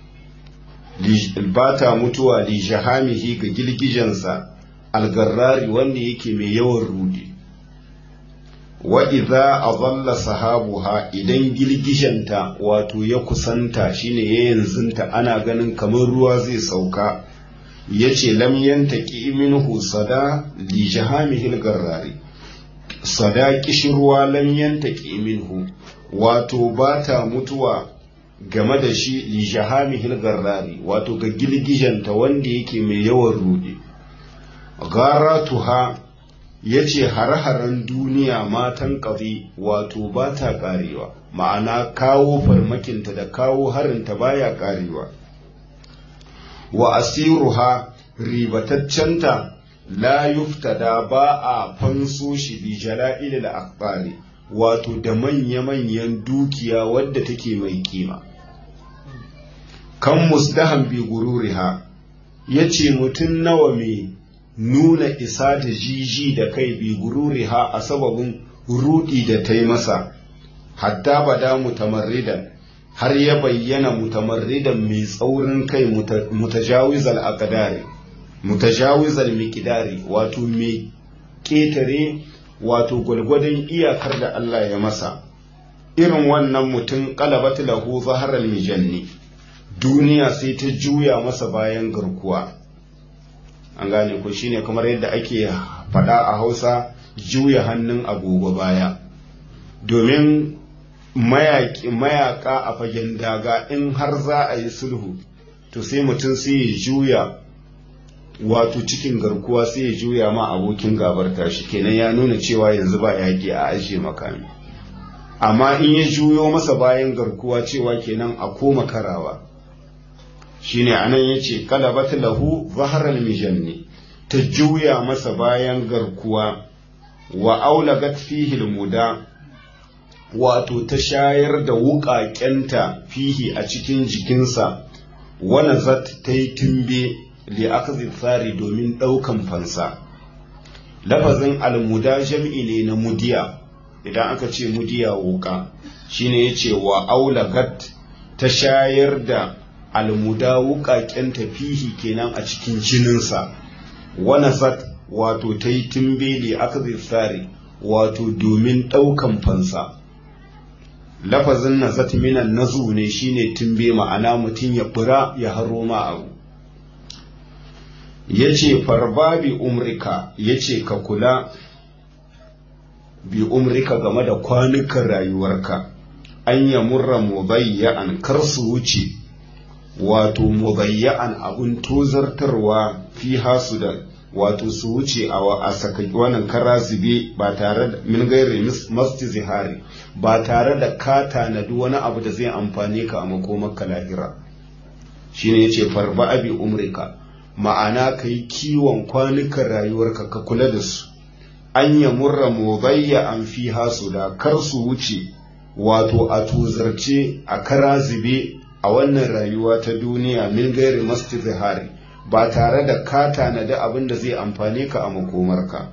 ba ta mutuwa li jahamihi ga girgijensa algarrari wanda yake mai yawan rudi wa idza adalla sahabuha idan girgishenta wato ya kusanta shine ya yanzunta ana ganin kamar ruwa zai sauka yace lam yantaki minhu sada li jahamihi garrari sada kishirwa lam yantaki minhu wato bata mutuwa game da shi li jahamihi garrari wato ga girgijenta wanda yake mai yawan rudi garatuha ya ce hare-haren duniya matan ƙafi wato ba ta ƙarewa ma'ana kawo farmakinta da kawo harinta baya ƙarewa wa asiruha ribataccenta la yuftada ba a fanso shi bi jala'ilil akbari wato da manya-manyan dukiya wadda take mai kima kan musdahan bi gururiha ya ce mutum nawa mai nuna isa da jiji da kai bi gururiha a sababin rudi da ta yi masa hatta bada mutamarridan har ya bayyana mutamarridan mai tsaurin kai mutajawizal aqdari mutajawizal miqdari wato mai ketare wato gwalgwadon iyakar da Allah ya masa irin wannan mutum qalabat lahu zaharal mijanni duniya sai ta juya masa bayan garkuwa an gane ko shine kamar yadda ake faɗa a Hausa juya hannun agogo baya domin mayaka a fagen daga in har za a yi sulhu to sai mutum sai ya juya wato cikin garkuwa sai ya juya ma abokin gabar tashi kenan ya nuna cewa yanzu ba yaƙi a ajiye makami amma in ya juyo masa bayan garkuwa cewa kenan a koma karawa shine anan yace kalabat lahu zahral mijanni ta juya masa bayan garkuwa wa aulagat fihi almuda wato ta shayar da wuƙaƙenta fihi a cikin jikinsa wana zat ta yi tumbe li akzi tsari domin ɗaukan fansa lafazin almuda jam'i ne na mudiya idan aka ce mudiya wuƙa shine yace wa aulagat ta shayar da almuda wuƙaƙenta fihi kenan a cikin jininsa wana zat wato ta yi tumbe li akzi tsari wato domin ɗaukan fansa lafazin nazat minan nazu ne shine tumbe ma'ana mutum ya fura ya haro ma abu yace farba bi umrika yace ka kula bi umrika game da kwanukan rayuwarka an ya murra mubayya'an kar su wuce wato mubayya'an abun tozartarwa fi hasudan wato su wuce a saka wannan kara zube ba tare da min gairi masti zihari ba tare da ka tanadi wani abu da zai amfane ka a makomarka lahira shine yace farba abi umrika ma'ana kai kiwon kwanukan rayuwarka ka kula da su an ya murra mubayya an fi hasu da kar su wuce wato a tozarce a kara zube a wannan rayuwa ta duniya min gairi masti zihari ba tare da ka tanadi abin da zai amfane ka a makomarka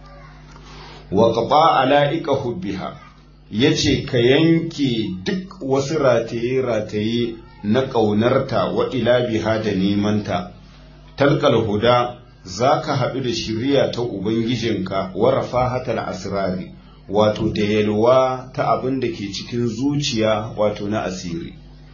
wa qaba ala'ika hubbiha yace ka yanke duk wasu rataye rataye na ƙaunarta wa ila biha da nemanta talqal huda zaka haɗu da shiriya ta ubangijinka wa rafahatal asrari wato da yalwa ta abin da ke cikin zuciya wato na asiri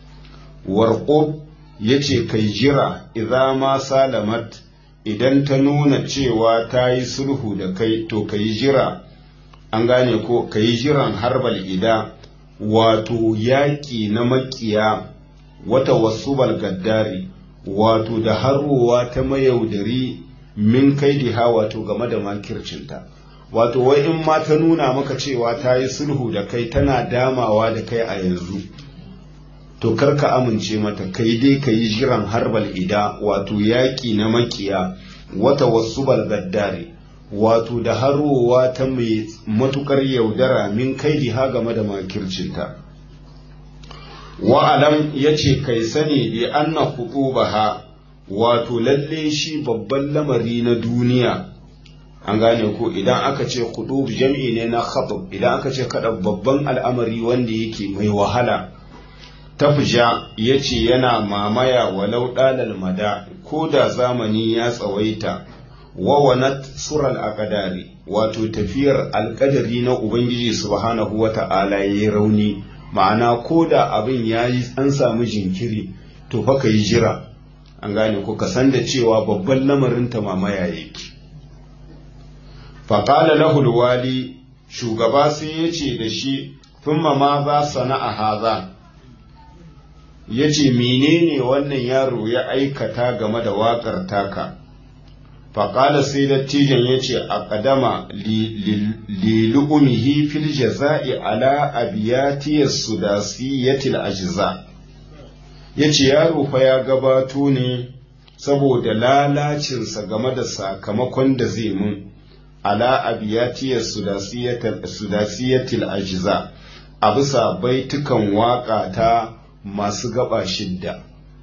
warqub ya ce kai jira idza ma salamat idan ta nuna cewa ta yi sulhu da kai to ka yi jira an gane ko ka yi jiran harbal ida wato yaƙi na makiya wata wasu gaddari wato da harowa ta mayaudari min kai diha wato game da makircinta wato wai in ma ta nuna maka cewa ta yi sulhu da kai tana damawa da kai a yanzu to kar ka amince mata kai dai ka yi jiran harbal ida wato yaƙi na makiya wata wasu gaddare wato da harowa ta mai matukar yaudara min kai diha game da makircinta wa'alam ya ce kai sani bi anna baha wato lalle shi babban lamari na duniya an gane ko idan aka ce kudub jam'i ne na khatab idan aka ce kada babban al'amari wanda yake mai wahala tafja ya ce yana mamaya walau ɗalal mada ko da zamani ya tsawaita wawanat sural aqdari wato tafiyar alƙadari na ubangiji subhanahu wa ta'ala ya yi rauni ma'ana ko da abin ya yi an samu jinkiri to fa ka yi jira an gane ko ka san da cewa babban lamarin ta mamaya yake faƙala lahul wali shugaba sai ya ce da shi thumma ma za sana'a haza ya ce menene wannan yaro ya aikata game da waƙar taka faƙala sai dattijan ya ce a ƙadama lilu'umihi fil jaza'i ala abiyatiyar sudasiyatil ajiza ya ce yaro fa ya gabato ne saboda lalacinsa game da sakamakon da zai mun ala abiyatiyar sudasiyatil ajiza a bisa baitukan waƙa ta masu gaba shidda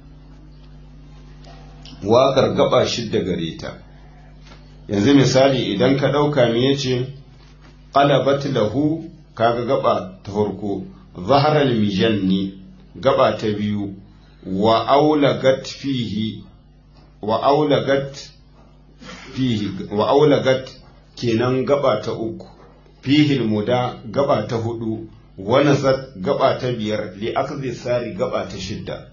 waƙar gaba shidda gare ta yanzu misali idan ka ɗauka me yace qalabat lahu kaga gaba ta farko zaharal mijanni gaba ta biyu wa aulagat fihi wa aulagat fihi wa aulagat kenan gaba ta uku fihil muda gaba ta hudu wa nazat gaba ta biyar li akhdhi sari gaba ta shidda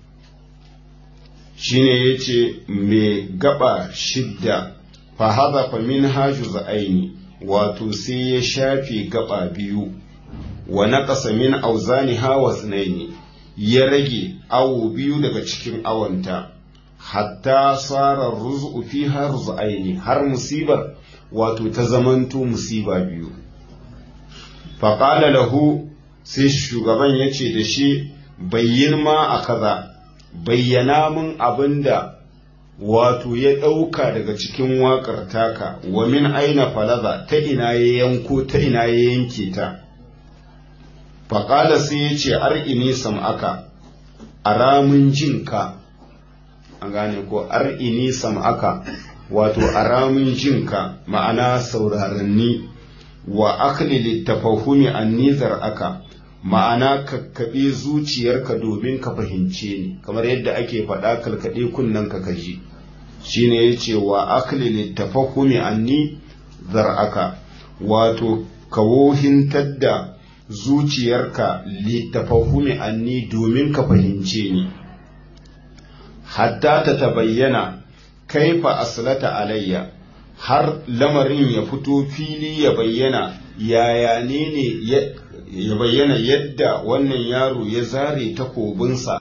shine yace me gaba shidda fa hadha fa min hajuz aini wato sai ya shafe gaba biyu wa naqasa min auzaniha wa sunaini ya rage awo biyu daga cikin awanta hatta tsara ruzu fiha ruzu'aini har musibar wato ta zamanto musiba biyu faƙala lahu sai shugaban ya ce da shi bayyin ma a kaza bayyana min abin da wato ya ɗauka daga cikin waƙar taka wa min aina falaza ta ina ya yanko ta ina ya yanke ta faƙala sai ya ce ar'ini sam'aka a ramin jinka an gane ko ar'ini sam'aka wato a ramin jinka ma'ana sauraranni wa akli littafahumi an nizar aka ma'ana kakkaɓe zuciyarka domin ka fahimce ni kamar yadda ake faɗa kalkaɗe kunnen ka kaji shine ya ce wa akli littafahumi an nizar aka wato ka wohintar da zuciyarka littafahumi anni domin ka fahimce ni hatta ta tabayyana kaifa aslata alayya har lamarin ya fito fili ya bayyana yaya ne ne ya bayyana yadda wannan yaro ya zare takobinsa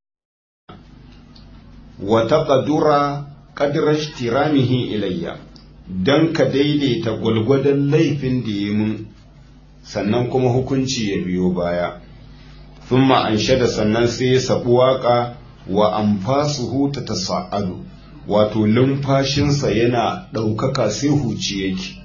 wa taqdura qadra ihtiramihi ilayya dan ka daidaita gwalgwadon laifin da ya mun sannan kuma hukunci ya biyo baya thumma anshada sannan sai ya sabu waka wa anfasuhu tatasa'adu wato lumfashinsa yana ɗaukaka sai huci yake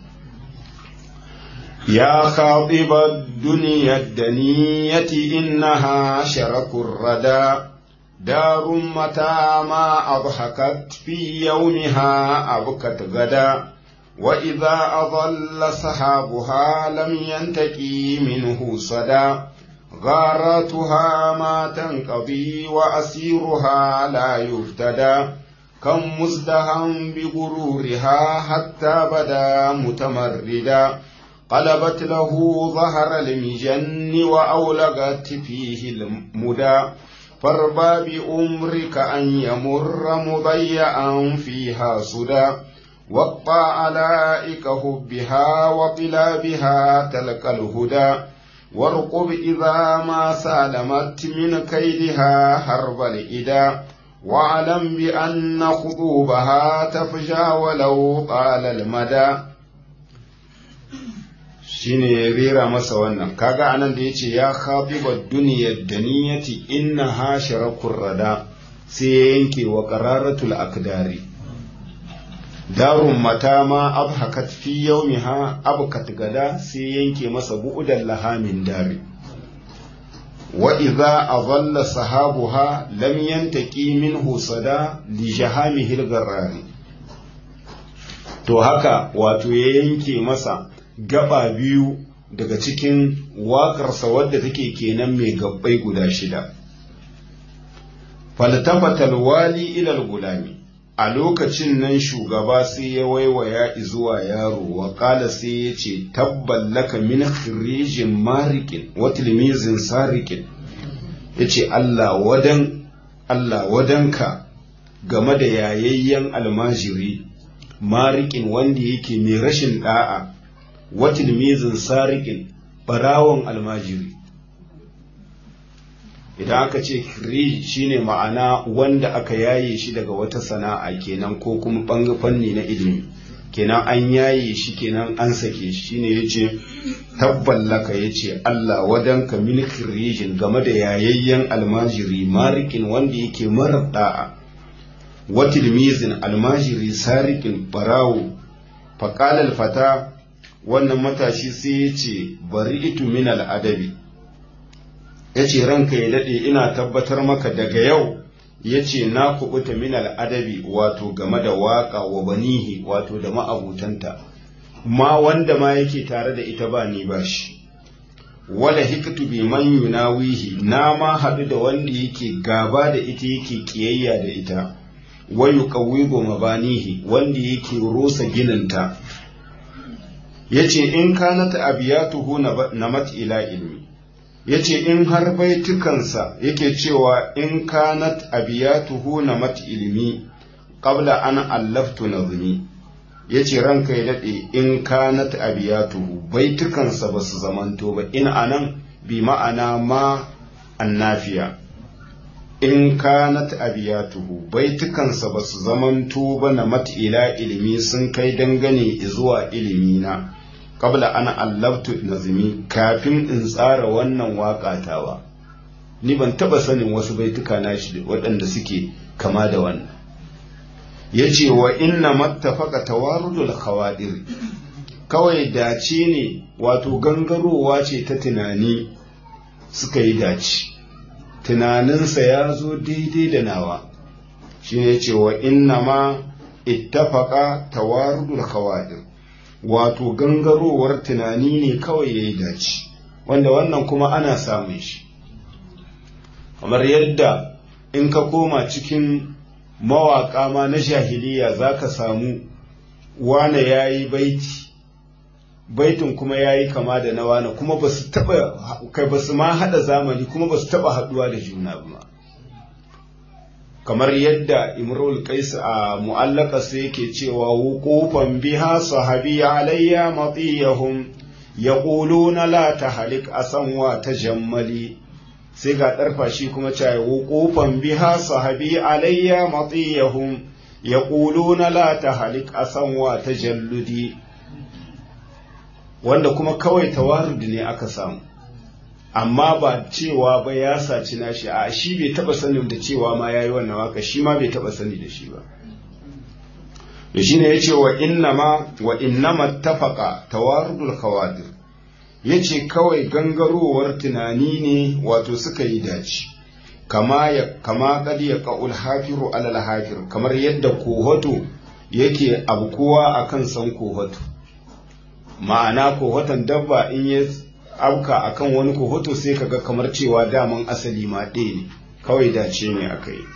ya khatiba duniyar daniyati innaha sharakur rada darun mata ma abhakat fi yawmiha abkat gada wa idza adalla sahabuha lam yantaki minhu sada غاراتها ما تنقضي وأسيرها لا يفتدى كم مزدهم بغرورها حتى بدا متمردا قلبت له ظهر المجن وأولغت فيه المدى فاربى بأمرك أن يمر مضيعا فيها سدى وقطع علائك هبها وطلابها تلك الهدى وارقب إذا ما سالمت من كيدها هرب الإدى واعلم بأن خطوبها تفجى ولو طال المدى shine ya rera masa wannan kaga anan da yace ya khatiba duniyar daniyati inna ha sharakur rada sai ya yanke wa qararatul akdari darun mata ma abhakat fi yawmiha abkat gada sai yanke masa bu'udan lahamin dari wa idza adalla sahabuha lam yantaki minhu sada li jahamihi al to haka wato ya yanke masa gaba biyu daga cikin waƙarsa wadda take kenan mai gabbai guda shida faltafatal wali ilal gulami a lokacin nan shugaba sai ya waiwaya zuwa yaro wa kala sai ya ce tabballaka min khirijin marikin wa tilmizin sarikin ya ce Allah wadan Allah wadanka game da yayayyen almajiri marikin wanda yake mai rashin da'a wa tilmizin sarikin barawon almajiri idan aka ce kirij shine ma'ana wanda aka yaye shi daga wata sana'a kenan ko kuma ɓanga fanni na ilimi kenan an yaye shi kenan an sake shi shine yace tabballaka yace Allah wadanka min kirijin game da yayayyen almajiri marikin wanda yake marar da'a watilmizin almajiri sarikin barawo faƙalar fata wannan matashi sai ya ce bari itu min al'adabi ya ce ranka ya daɗe ina tabbatar maka daga yau ya ce na kubuta min al'adabi wato game da waƙa wa banihi wato da ma'abutanta ma wanda ma yake tare da ita ba ni ba shi wala hiktu bi man yunawihi na ma haɗu da wanda yake gaba da ita yake kiyayya da ita wa yuqawwidu mabanihi wanda yake rusa gininta yace in kanat abiyatuhu namat ila ilmi yace in har baitukansa yake cewa in kanat abiyatuhu namat ilmi qabla an allaftu nazmi yace ranka ya dade in kanat abiyatuhu baitukansa basu zamanto ba in anan bi ma'ana ma annafiya in kanat abiyatuhu baitukansa basu zamanto ba namat ila ilmi sun kai dangane zuwa ilimina qabla ana allabtu nazmi kafin in tsara wannan waƙatawa ni ban taba sanin wasu baituka na shi waɗanda suke kama da wannan yace wa inna mattafaqa tawarudul khawadir kawai dace ne wato gangarowa ce ta tunani suka yi dace tunaninsa ya zo daidai da nawa shi ne ce wa inna ma ittafaqa tawarudul khawadir wato gangarowar tunani ne kawai ya yi dace wanda wannan kuma ana samun shi kamar yadda in ka koma cikin mawaƙa ma na jahiliya za ka samu wane ya yi baiti baitin kuma ya yi kama da na wane kuma ba su taɓa kai ba su ma haɗa zamani kuma ba su taɓa haɗuwa da juna ba kamar yadda imrul qais a mu'allaka sai yake cewa wuqufan biha sahabi alayya matiyahum yaquluna la tahlik asan wa tajammali sai ga darfa shi kuma cewa wuqufan biha sahabi alayya matiyahum yaquluna la tahlik asan wa tajalludi wanda kuma kawai tawarudi ne aka samu amma ba cewa ba ya saci nashi a shi bai taba sanin da cewa ma yayi wannan waka shi ma bai taba sani da shi ba to shine yace wa inna ma wa innama tafaqa tawarudul khawadir yace kawai gangarowar tunani ne wato suka yi dace kama ya kama kad ya qaul hafiru alal hafir kamar yadda kohoto yake abkuwa akan san kohoto ma'ana kohoton dabba in ya auka akan wani kohoto sai kaga kamar cewa daman asali ma ɗaya ne kawai dace ne aka yi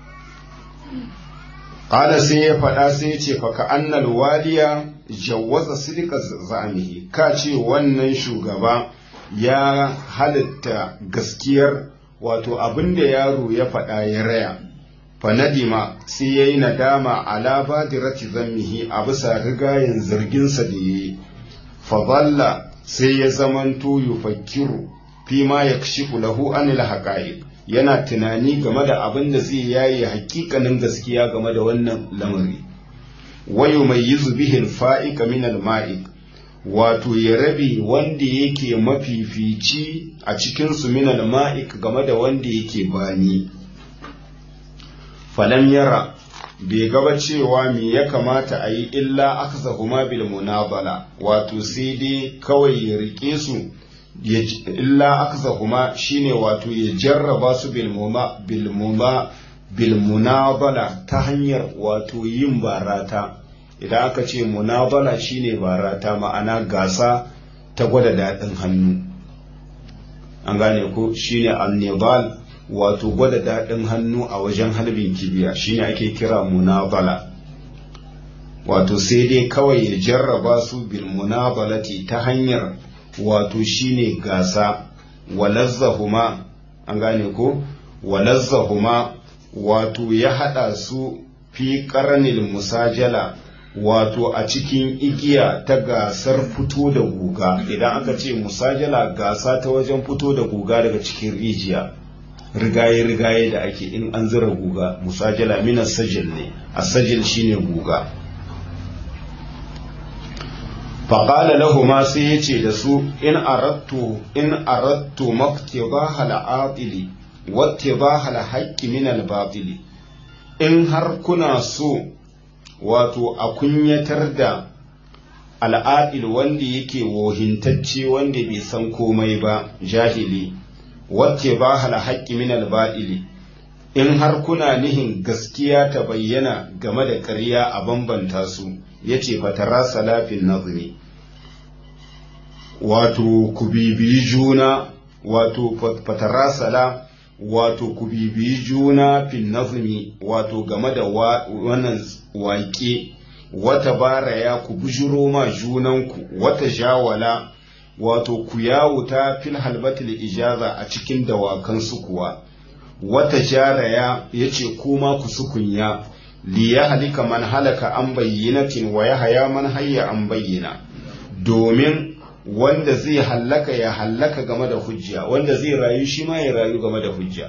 ƙala sai ya faɗa sai ya ce faka annal waliya jawwaza sidika zamihi ka ce wannan shugaba ya halitta gaskiyar wato abin da yaro ya faɗa ya raya fanadima sai ya yi nadama ala badirati zammihi a bisa rigayen zarginsa da ya yi fadalla sai ya zamanto yufakkiru fi ma yakshifu lahu anil haqa'iq yana tunani game da abin da zai yaye hakikanin gaskiya game da wannan lamari wa yumayyizu bihi al-fa'iqa min al-ma'iq wato ya rabe wanda yake mafifici a cikin su min al-ma'iq game da wanda yake bani falam yara bai gaba cewa me ya kamata a yi illa akhzahuma bil munabala wato sai dai kawai ya rike su illa akhzahuma shine wato ya jarraba su bil muma bil muma bil munabala ta hanyar wato yin barata idan aka ce munabala shine barata ma'ana gasa ta gwada daɗin hannu an gane ko shine annibal wato gwada daɗin hannu a wajen halbin kibiya shine ake kira munabala wato sai dai kawai ya jarraba su bil munabalati ta hanyar wato shine gasa walazzahuma an gane ko walazzahuma wato ya haɗa su fi ƙarnil musajala wato a cikin igiya ta gasar fito da guga idan aka ce musajala gasa ta wajen fito da guga daga cikin rijiya rigaye-rigaye da ake in an zira guga musajala minas sajil ne a sajil shine guga faƙala lahuma sai ya ce da su in arattu in arattu maktibaha al'atili wattibaha al-haqqi min al-batili in har kuna so wato a kunyatar da al'adil wanda yake wohintacce wanda bai san komai ba jahili wacce ba hala haƙƙi min alba'ili in har kuna nihin gaskiya ta bayyana game da ƙarya a bambanta su ya ce fatara salafin nazari wato ku bibiyi juna wato fatarasala wato ku bibiyi juna fil nazmi wato game da wannan waƙe wata baraya ku bujuro ma junanku wata jawala wato ku yawuta fil halbatil ijaza a cikin dawakan su kuwa wata jaraya yace kuma ku sukunya li ya halika man halaka an bayyinatin wa ya haya man hayya an bayyana domin wanda zai hallaka ya hallaka game da hujja wanda zai rayu shi ma ya rayu game da hujja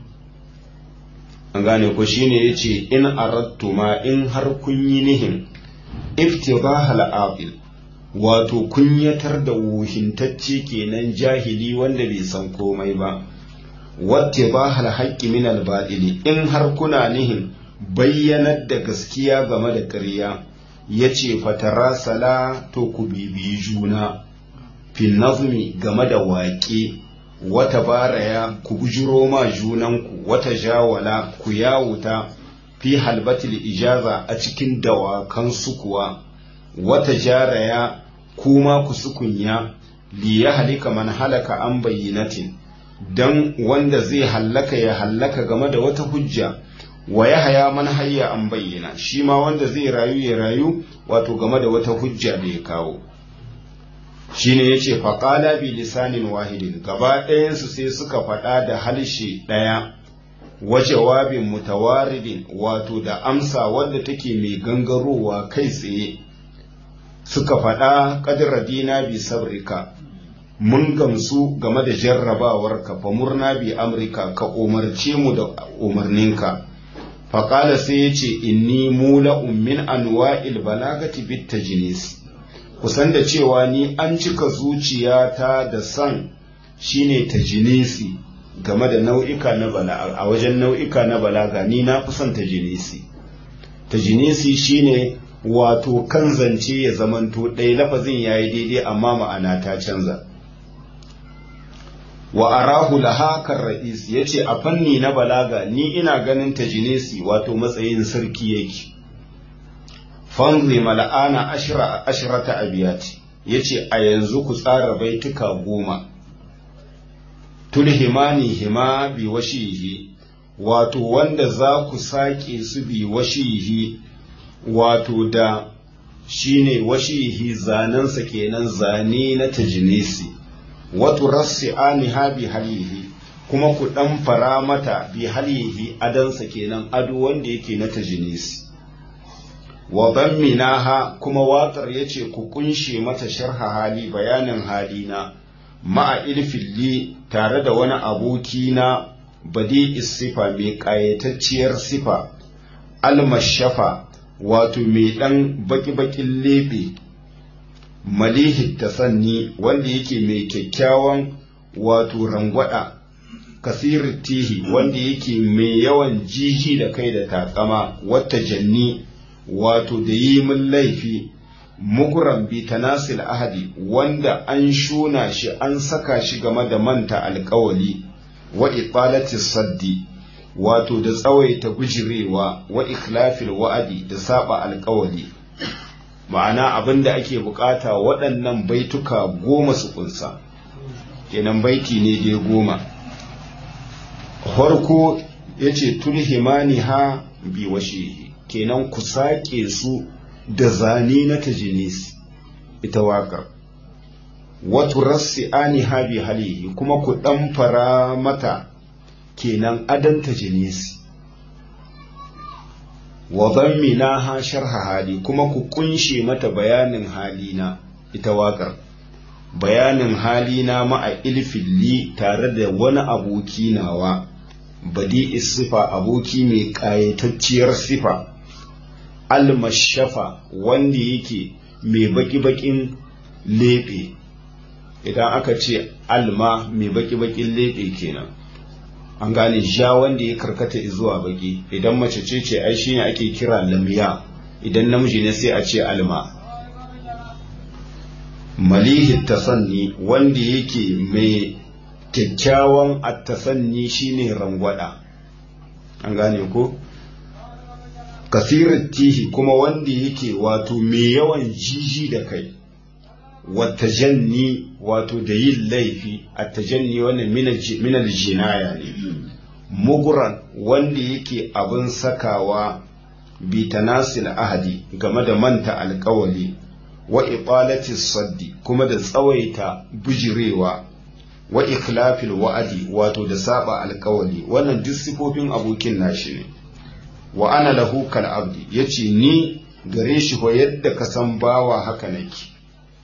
an gane ko shine yace in aradtu ma in har kun yi nihin iftibahal aqil wato kunyatar da wuhintacce kenan jahili wanda bai san komai ba wattibahal haqqi min al in har kuna nihin bayyanar da gaskiya game da ƙarya yace fatara sala to ku bibiyi juna fil nazmi game da waƙe wata baraya ku bujiro ma junanku wata jawala ku yawuta fi halbatil ijaza a cikin dawakan su kuwa wata jaraya kuma ku sukunya li ya halika man halaka an bayyinatin dan wanda zai hallaka ya hallaka game da wata hujja wa ya haya man hayya an bayyana shi ma wanda zai rayu ya rayu wato game da wata hujja da ya kawo shine yace faqala bi lisanin wahidin gaba ɗayansu sai suka faɗa da halshe ɗaya wa jawabin mutawaridin wato da amsa wadda take mai gangarowa kai tsaye suka faɗa qadradina bi sabrika mun gamsu game da jarrabawarka fa murna bi amrika ka umarce mu da umarninka faƙala sai ya ce inni mula'un min anwa'il balagati bit tajnis kusan da cewa ni an cika zuciyata da san shine tajinisi game da nau'ika na balaga a wajen nau'ika na balaga ni na fi son tajinisi tajinisi shine wato kan zance ya zamanto ɗaya lafazin yayi daidai amma ma'ana ta canza wa arahu laha kan ra'is yace a fanni na balaga ni ina ganin tajinisi wato matsayin sarki yake fanzi mala'ana ashira ashirata abiyati yace a yanzu ku tsara baituka goma tulhimani hima bi washihi wato wanda za ku sake su bi washihi wato da shine washihi zanensa kenan zane na tajinisi wato rassi aniha bi halihi kuma ku dan fara mata bi halihi adansa kenan ado wanda yake na tajinisi wa minaha kuma waƙar yace ku kunshe mata sharha hali bayanin halina ma'a ilfilli tare da wani aboki na badi sifa mai ƙayatacciyar sifa almashafa wato mai ɗan baki-bakin leɓe malihi tasanni wanda yake mai kyakkyawan wato rangwada kasir tihi wanda yake mai yawan jiji da kai da takama wata janni wato da yi min laifi mukuran bi tanasil ahadi wanda an shuna shi an saka shi game da manta alkawali wa iqalati saddi wato da tsawaita gujirewa wa ikhlafil wa'adi da saba alkawali ma'ana abin da ake bukata waɗannan baituka goma su kunsa kenan baiti ne dai goma farko ya ce tulhimani ha bi washihi kenan ku sake su da zane na tajinis ita waƙar watu rassi ani ha bi halihi kuma ku ɗan fara mata kenan adan tajinisi wa zammina ha sharha hali kuma ku kunshe mata bayanin halina ita waƙar bayanin halina ma'a ilfilli tare da wani aboki nawa badi sifa aboki mai ƙayatacciyar sifa almashafa wanda yake mai baki-bakin leɓe idan aka ce alma mai baki-bakin leɓe kenan an gane ja wanda ya karkata zuwa baki idan mace ce ce ai shine ake kira lamya idan namiji ne sai a ce alma malihi tasanni wanda yake mai kyakkyawan attasanni shine rangwada an gane ko kasirin tihi kuma wanda yake wato mai yawan jiji da kai watajanni wato da yin laifi a tajanni wannan minal jinaya ne muguran wanda yake abin sakawa bi tanasil ahadi game da manta alkawali wa iqalati saddi kuma da tsawaita bujirewa wa ikhlafil wa'adi wato da saba alkawali wannan duk sifofin abokin nashi ne wa ana lahu kal abdi yace ni gare shi ko yadda ka san bawa haka nake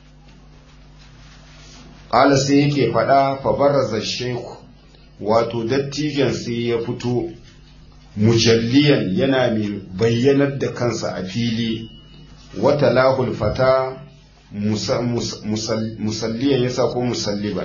qala sai yake fada fa baraza shaykh wato dattijan sai ya fito mujalliyan yana mai bayyanar da kansa a fili wata lahul fata musalliyan yasa ko musalliban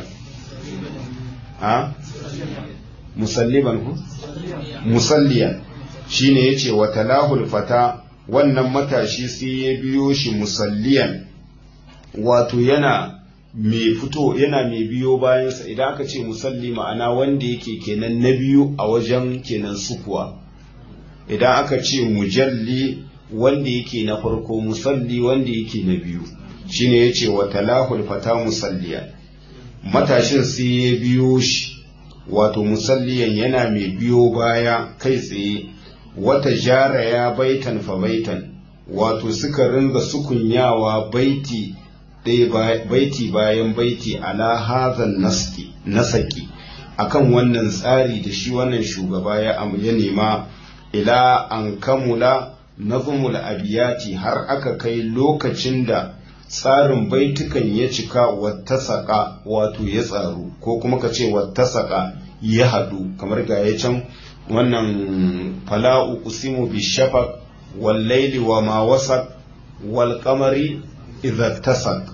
a musalliban ku musalliyan shine yace wata lahul fata wannan matashi sai ya biyo shi musalliyan wato yana mai fito yana mai biyo bayansa idan aka ce musalli ma'ana wanda yake kenan na biyu a wajen kenan sukuwa idan aka ce mujalli wanda yake na farko musalli wanda yake na biyu shine yace wa talahul fata musalliya matashin sai ya biyo shi wato musalliyan yana mai biyo baya kai tsaye wata jara ya baitan fa baitan wato suka ringa sukunyawa baiti ɗaya baiti bayan baiti ala hazan naski nasaki akan wannan tsari da shi wannan shugaba ya ya nema ila an kamula nazumul abiyati har aka kai lokacin da tsarin baitukan ya cika wattasaka wato ya tsaru ko kuma ka ce wattasaka ya haɗu kamar ga ya can wannan fala'u usimu bi shafaq wal laili wa ma wasaq wal qamari idza tasak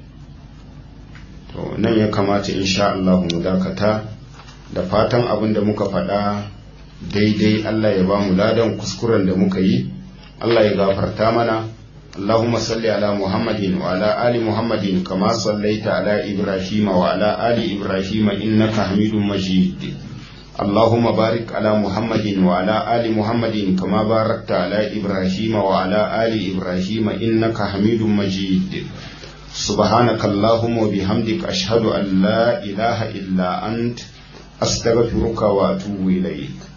to nan ya kamata insha Allah mu dakata da fatan abin da muka faɗa daidai Allah ya ba mu ladan kuskuren da muka yi Allah ya gafarta mana اللهم صل على محمد وعلى آل محمد كما صليت على إبراهيم وعلى آل إبراهيم إنك حميد مجيد اللهم بارك على محمد وعلى آل محمد كما باركت على إبراهيم وعلى آل إبراهيم إنك حميد مجيد سبحانك اللهم وبحمدك أشهد أن لا إله إلا أنت أستغفرك وأتوب إليك